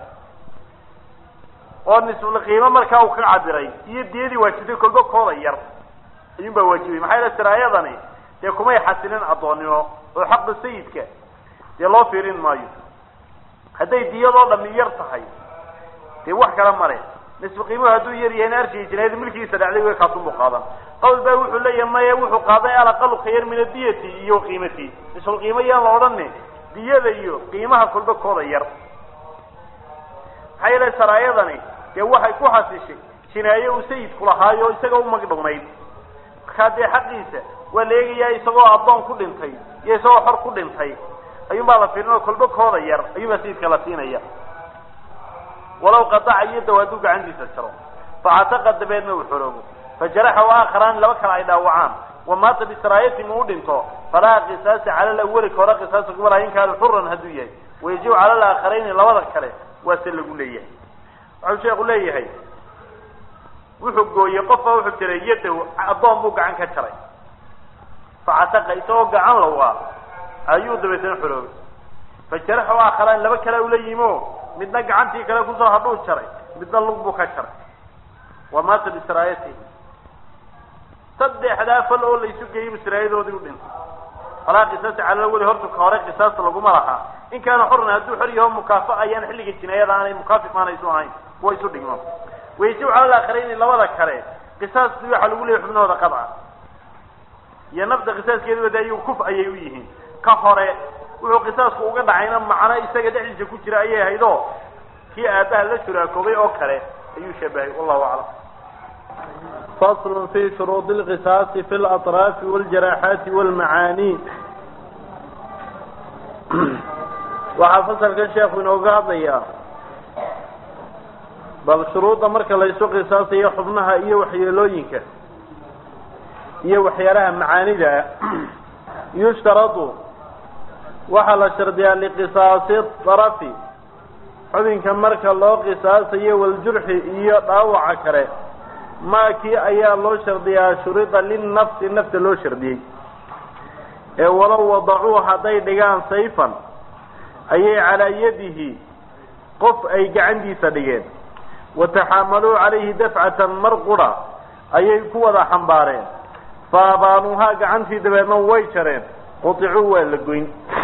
oo nisful qiimo markaa uu ka cabiray iyo diyadii waajibtay kolba kooda yar ayuun baa waajibay maxaa yeele siraayadani dee kumay xasilin addoonnimo oo xaqa sayidka dee loo fiirin maayo hadday diyadoo dhami yar tahay dee wax kala male nisfu qiimuhu hadduu yar yahayna arshigii jinaayada milkigiisa dhacday way kaasunbuu qaadan qawl baa wuxuu leeyahay maya wuxuu qaaday alaqalu ka yar min adiyati iyo qiimatii nisful qiimo yaan la odhani diyada iyo qiimaha kolba kooda yar maxaa yeele saraayadani dee waxay ku xasishay jinaaye uu sayidku lahaayo isaga u magdhownayd markaa dee xaqiisa waa la eegayaa isagoo addoon ku dhintay iyo isagoo xor ku dhintay ayuun baa la fiirin oo kolba kooda yar ayuun baa sayidka la siinaya walaw qadaca yadaw hadduu gacantiisa jaro facataqa dabeedna uu xoroobo fajaraxa aakharaan laba kale ay dhaawacaan wamaata bisiraayatin uu dhinto falaa qisaasa cala lawali ka hore qisaasa kuma laha in kaana xuran hadduu yahay wayajibu cala alaaakharayni labada kale waase lagu leeyahay waxau sheeku leeyahay wuxuu gooyey qofba wuxuu tiray yadaw addoon buu gacan ka jaray facataqa isagoo gacan lawaa ayuu dabeetana xoroobay fajaraxa aakharaan laba kale ula yimo midna gacantii kale kusoo hadhuu jaray midna lug buu ka jaray wamaata bisiraayatihi saddexdaa fal oo laysu geeyey bisiraayadoodii u dhintay falaa qisaasa cala weli horta ka hore qisaasta laguma lahaa in kaana xorna hadduu xor yaho mukaafa ayaan xilliga jinaayada aanay mukaafi maana isu ahayn kuwa isu dhigmo wayajibu cala alaakhirayni labada kale qisaastii waxaa lagu leeyay xubnahooda qadca iyo nafta qisaaskeeda wada iyagu kuf ayay u yihiin ka hore wuxuu qisaasku uga dhacayna macno isaga dhexdiisa ku jira ayay ahayd oo kii aabbaha la shuraakoobay oo kale ayuu shabahay wallahu aclam fasl fi shuruud اlqisaasi fi اlaطraafi wاljaraxaati wاlmacaani waxaa fasalkan sheekhu inooga hadlayaa bal shuruudda marka laysu qisaasayo xubnaha iyo waxyeelooyinka iyo waxyaalaha macaanida yushtaradu waxaa la shardiyaa liqisaasi darafi xubinka marka loo qisaasayo waljurxi iyo dhaawaca kale maakii ayaa loo shardiyaa shurida linnafsi nafta loo shardiyey ee walow wadacuu hadday dhigaan sayfan ayay calaa yadihi qof ay gacantiisa dhigeen wataxaamaluu calayhi dafcatan mar qura ayay ku wada xambaareen fa abaanuuhaa gacantii dabeedna way jareen quticuu waa la goyn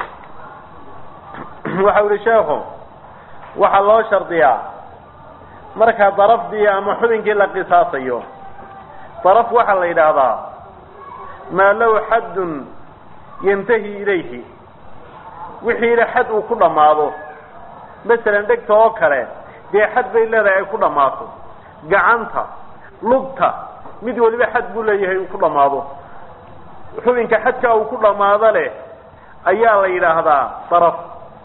waxau yihi sheekhu waxaa loo shardiyaa marka darafdii ama xubinkii la qisaasayo daraf waxaa la yidhaahdaa maa lahu xaddun yantahi ilayhi wixiina xad uu ku dhammaado masalan dhegta oo kale dee xad bay leedahay ay ku dhammaato gacanta lugta mid waliba xad buu leeyahay uu ku dhammaado xubinka xadka uu ku dhammaado leh ayaa la yidhaahdaa daraf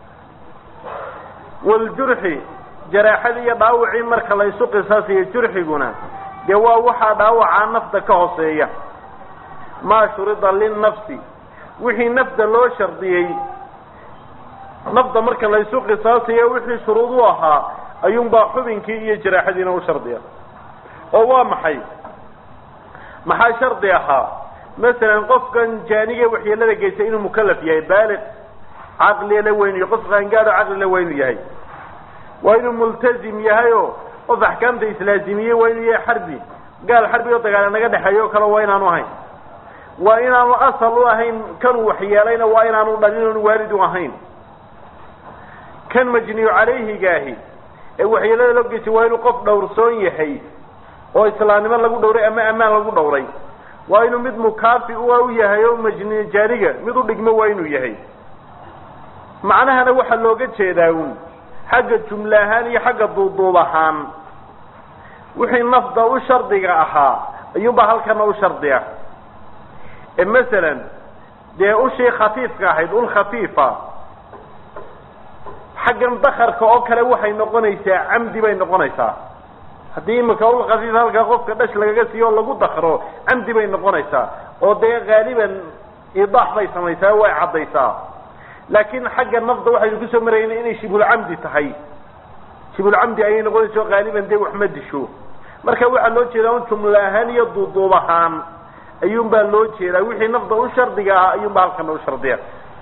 waljurxi jaraaxadii iyo dhaawacii marka la ysu qisaasayo jurxiguna dee waa waxaa dhaawacaa nafta ka hooseeya maa shurida linnafsi wixii nafta loo shardiyey nafta marka la ysu qisaasayo wixii shuruud u ahaa ayuunbaa xubinkii iyo jaraaxadiina u shardiya oo waa maxay maxaa shardi ahaa masalan qofkan jaaniga waxyeelada geysa inuu mukalaf yahay baaliq caqlila weynu yahay qof qaangaado caqlila weynu yahay waa inuu multazim yahay oo qof axkaamta islaazimiye waa inuu yahay xarbi gaal xarbi oo dagaala naga dhexeeyo o kale waa inaanu ahayn waa inaanu asal u ahayn kanuu waxyeelayna waa inaanu dhalin oonu waalid u ahayn kan majniyu calayhigaahi ee waxyeelada loo geysay waa inuu qof dhowrsoon yahay oo islaamnimo lagu dhowray ama ammaan lagu dhowray waa inuu mid mukaafi u yahay oo majni jaaniga mid u dhigmo waa inuu yahay macnahana waxaa looga jeedaa un xagga jumle ahaan iyo xagga duuduub ahaan wixii nafda u shardiga ahaa ayuunbaa halkana u shardiya ee masalan dee ushii khafiifka ahayd ul khafiifa xaggan dakarka oo kale waxay noqonaysaa camdi bay noqonaysaa haddii imika ul khafiif halkaa qofka dhash lagaga siiyo o lagu dakro camdi bay noqonaysaa oo dee haaliban idaax bay samaysaa way caddaysaa laakiin xagga nafda waxaynu kusoo marayna inay shibulcamdi tahay shibulcamdi ayay noqonaysa haaliban dee wax ma disho marka waxaa loo jeedaa un jumlo ahaan iyo duuduub ahaan ayuun baa loo jeedaa wixii nafda u shardiga ahaa ayuun baa halkana u shardiya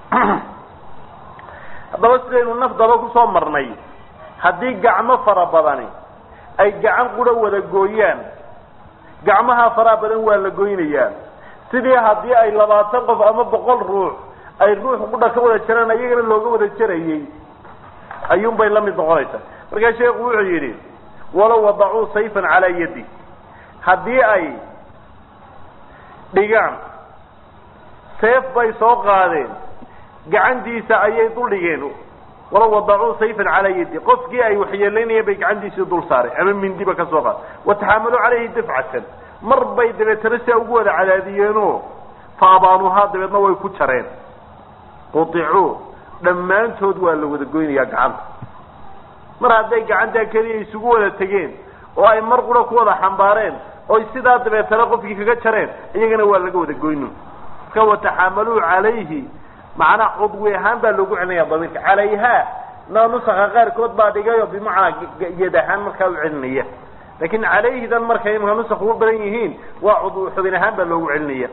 haddaba sidaynu nafdaba kusoo marnay haddii gacmo fara badani ay gacan qura wada gooyaan gacmaha faraha badan waa la goynayaa sidii haddii ay labaatan qof ama boqol ruux ay ruux qudha ka wada jaraan iyagana looga wada jarayey ayuun bay la mid noqonaysaa markaa sheekhu wuxuu yidhi walow wadacuu sayfan calaa yadi haddii ay dhigaan seef bay soo qaadeen gacantiisa ayay dul dhigeen walow wadacuu sayfan calaa yadi qofkii ay waxyeelaynayeen bay gacantiisii dul saareen ama mindiba ka soo qaad wataxaamaluu calayhi dafcatan mar bay dabeetana siaa ugu wada cadaadiyeenoo fa abaanuhaa dabeedna way ku jareen quicuu dhammaantood waa la wada goynayaa gacanta mar hadday gacantaa keliya isugu wada tegeen oo ay mar qura ku wada xambaareen oy sidaa dabeetana qofkii kaga jareen iyagana waa laga wada goyno marka wataxaamaluu calayhi macnaa cudwi ahaan baa loogu celinaya damiirka calayha na nusaka qaarkood baa dhigayo bimacnaa yad ahaan markaa u celinaya laakin calayhidan markay imka nusak ugu badan yihiin waa cudwi xubin ahaan baa loogu celinaya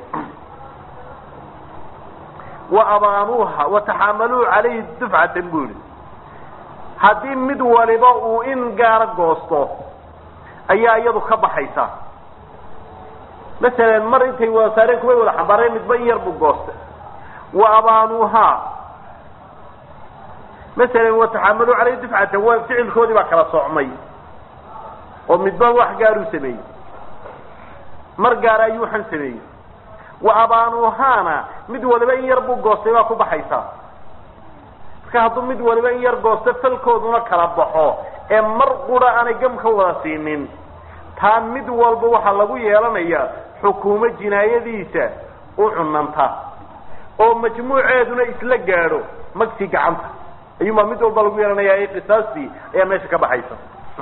wa abaanuuha wataxaamaluu calayhi dufcatan bu yihi haddii mid waliba uu in gaara goosto ayaa iyadu ka baxaysa masalan mar intay wada saareen kuway wada xambaareen midba in yar buu goostay wa abaanuuhaa masalan wataxaamaluu calayhi dufcatan waa ficilkoodii baa kala soocmay oo midba wax gaaruu sameeyey mar gaara ayuu waxan sameeyey wa abaanuuhaana mid waliba in yar buu goostay baa ku baxaysaa marka hadduu mid waliba in yar goosto falkooduna kala baxo ee mar qura aanay gam ka wada siinin taa mid walba waxaa lagu yeelanayaa xukuumo jinaayadiisa u cunanta oo majmuuceeduna isla gaadho magsi gacanta ayuunbaa mid walba lagu yeelanayaa qisaastii ayaa meesha ka baxaysa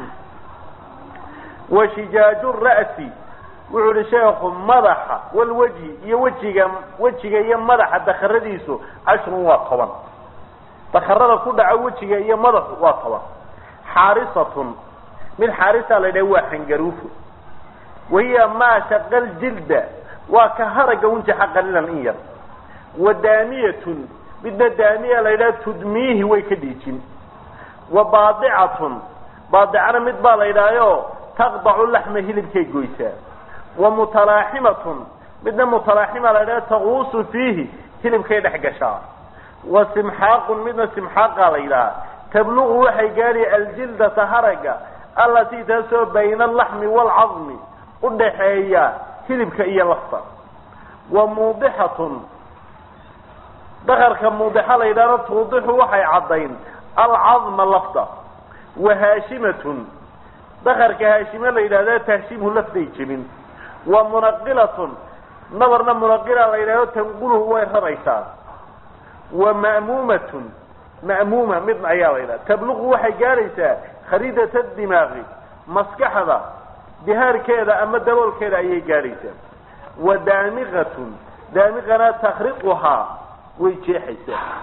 wa shijaaju ra'si wuxuu ihi sheekhu madaxa walweji iyo wejiga wejiga iyo madaxa dakaradiisu cashrun waa toban dakarada ku dhaca wejiga iyo madaxu waa toban xaarisatun mid xaarisa la yidhaha waa xangaruufo wahiya maa shaqal jilda waa ka haraga unjaxa qalilan in yar wa daaniyatun midna daaniya la yidhaha tudmiihi way ka dhiijin wa baadicatun baadicana mid baa la yidhahyo taqdacu laxma hilibkay goysaa wa mutalaaximatun midna mutalaaxima la yidhaha taquusu fiihi hilibkay dhex gashaa wa simxaaqun midna simxaaqa la yidhaha tabluqu waxay gaadhi aljildata haraga allatii taasoo bayna alaxmi waalcadmi udhaxeeya hilibka iyo lafta wa muudixatun dakarka muudixa la yidhahdo tuudixu waxay caddayn alcadma lafta wa haashimatun dakarka haashime la yidhahda tahshimhu lafday jebin wa munaqilatun nabarna munaqila la yidhahdo tanquluhu way raraysaa wa ma'muumatun ma'muuma midna ayaa la yidhaha tabluqu waxay gaadhaysaa khariidata dimaaqi maskaxda dihaarkeeda ama daboolkeeda ayay gaadhaysaa wa daamiqatun daamiqana takriquhaa way jeexaysaa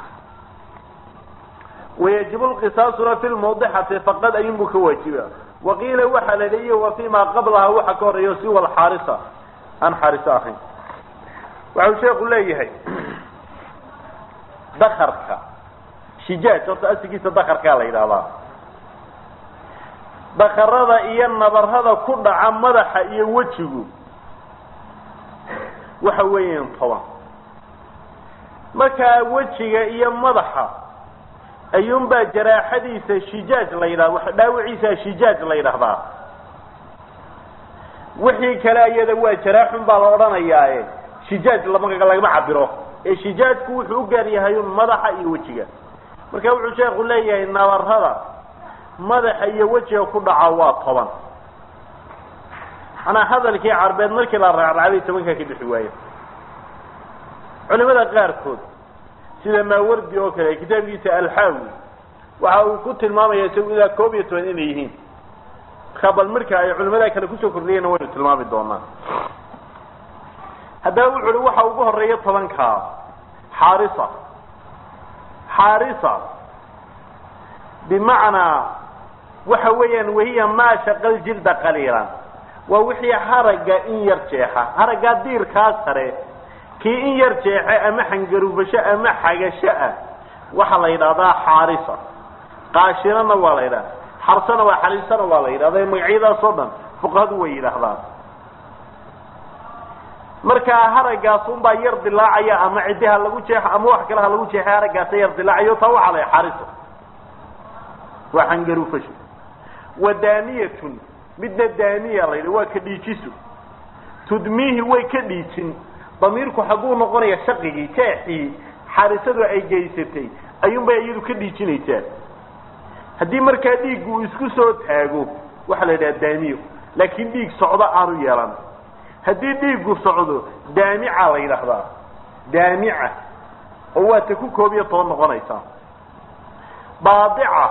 wayajibu lqisaasuna fi lmawdixati faqad ayunbuu ka waajiba waqiila waxaa la leeya wa fi ma qablaha waxa ka horeeyo siwa alxaarisa aan xaariso ahayn waxau sheeku leeyahay dakarka shijaaj horta asigiisa dakarkaa la yidhahdaa dakarada iyo nabarada ku dhaca madaxa iyo wejigu waxa weeyaan toban markaa wejiga iyo madaxa ayuunbaa jaraaxadiisa shijaaj la yidhahda dhaawiciisa shijaaj la yidhahdaa wixii kale iyada waa jaraaxun baa la odhanayaae shijaaj lama lagama cabiro ee shijaajku wuxuu u gaar yahay un madaxa iyo wejiga marka wuxuu sheekhu leeyahay nabarada madaxa iyo wejiga ku dhaca waa toban manaa hadalkii carbeed markii la raacraacday tobankaa ka bixi waayo culimada qaarkood sida maawardi oo kale kitaabkiisa alxaawi waxa uu ku tilmaamaya isagu ilaa koob iyo toban inay yihiin markaa bal marka ay culimada kale kusoo kordhiyeenna waynu tilmaami doonaa haddaba wuxu uhi waxa ugu horeeya tobankaa xaarisa xaarisa bimacnaa waxa weeyaan wahiya maa shaqal jilda qaliilan waa wixii haragga in yar jeexa haraggaa diirkaa sare kii in yar jeexe ama xangarufasho ama xagasho ah waxaa la yidhahdaa xaarisa qaashirana waa la yidhahda xarsana waa xaliisana waa la yidhahda magacyadaas oo dhan fuqahadu way yidhaahdaan markaa haraggaas unbaa yar dilaacaya ama ciddi ha lagu jeexo ama wax kale ha lagu jeexe haraggaasa yar dilaacayo taa waxaa la xaarisa waa xangarufasho wa daaniyatun midna daaniya la yidhi waa ka dhiijiso tudmiihi way ka dhiijin damiirku xagguu noqonaya shaqigii jeexii xaarisadu ay geysatay ayuunbay iyadu ka dhiijinaysaa haddii markaa dhiiggu uu isku soo taago waxaa la yidhaha daaniyo laakiin dhiig socdo aanu yeelan haddii dhiiggu socdo daamica la yidhaahdaa daamica oo waa ta ku koob iyo toban noqonaysaa baadica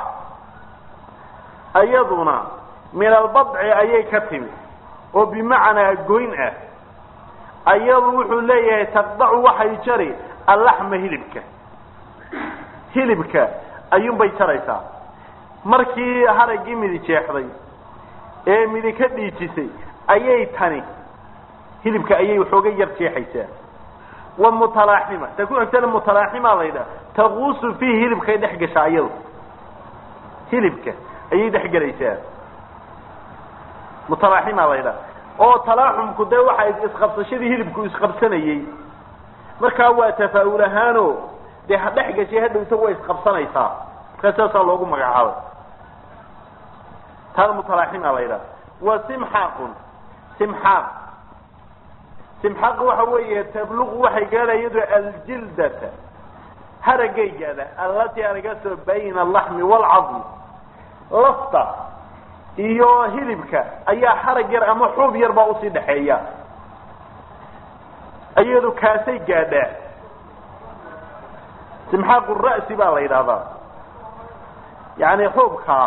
ayaduna min albadci ayay ka timi oo bimacnaa goyn ah ayadu wuxuu leeyahay taqdacu waxay jari allaxma hilibka hilibka ayuunbay jaraysaa markii haraggii midi jeexday ee midi ka dhiijisay ayay tani hilibka ayay waxooga yar jeexaysaa wa mutalaaxima ta ku xigtana mutalaaxima la yidhaha taquusu fiihi hilibkay dhex gashaa ayadu hilibka ayay dhex gelaysaa mutalaaxima la yidhaha oo talaaxumku dee waxa isqabsashadii hilibku isqabsanayey markaa waa tafaa'ul ahaano dee ha dhex gashay hadhowta way isqabsanaysaa markaa saasaa loogu magacaabay taana mutalaaxima la yidhaha wa simxaaqun simxaaq simxaaq waxa weeye tabluqu waxay gaadha iyadoo aljildata haragay gaadha allatii aragaasoo bayna alaxmi waalcadmi lafta iyo hilibka ayaa harag yar ama xuub yar baa usii dhaxeeya iyadu kaasay gaadhaa simxaaqu ra'si baa la yidhahdaa yani xuubkaa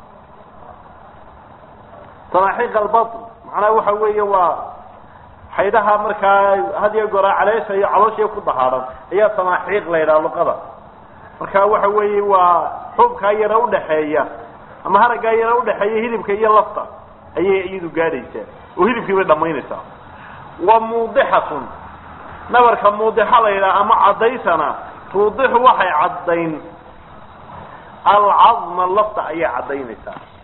sanaaxiiq albatn macnaha waxa weeye waa xaydhaha markaa had iyo goraa caleesha iyo caloosha ku dahaadhan ayaa sanaaxiiq la yidhaha luqada marka waxa weeye waa xuubkaa yara udhaxeeya ama haraggaa yara udhaxeeya hilibka iyo lafta ayay iyadu gaadhaysaa oo hilibkii bay dhamaynaysaa wa muudixatun nabarka muudixa la yidhaha ama caddaysana tuudixu waxay caddayn alcadma lafta ayay caddaynaysaa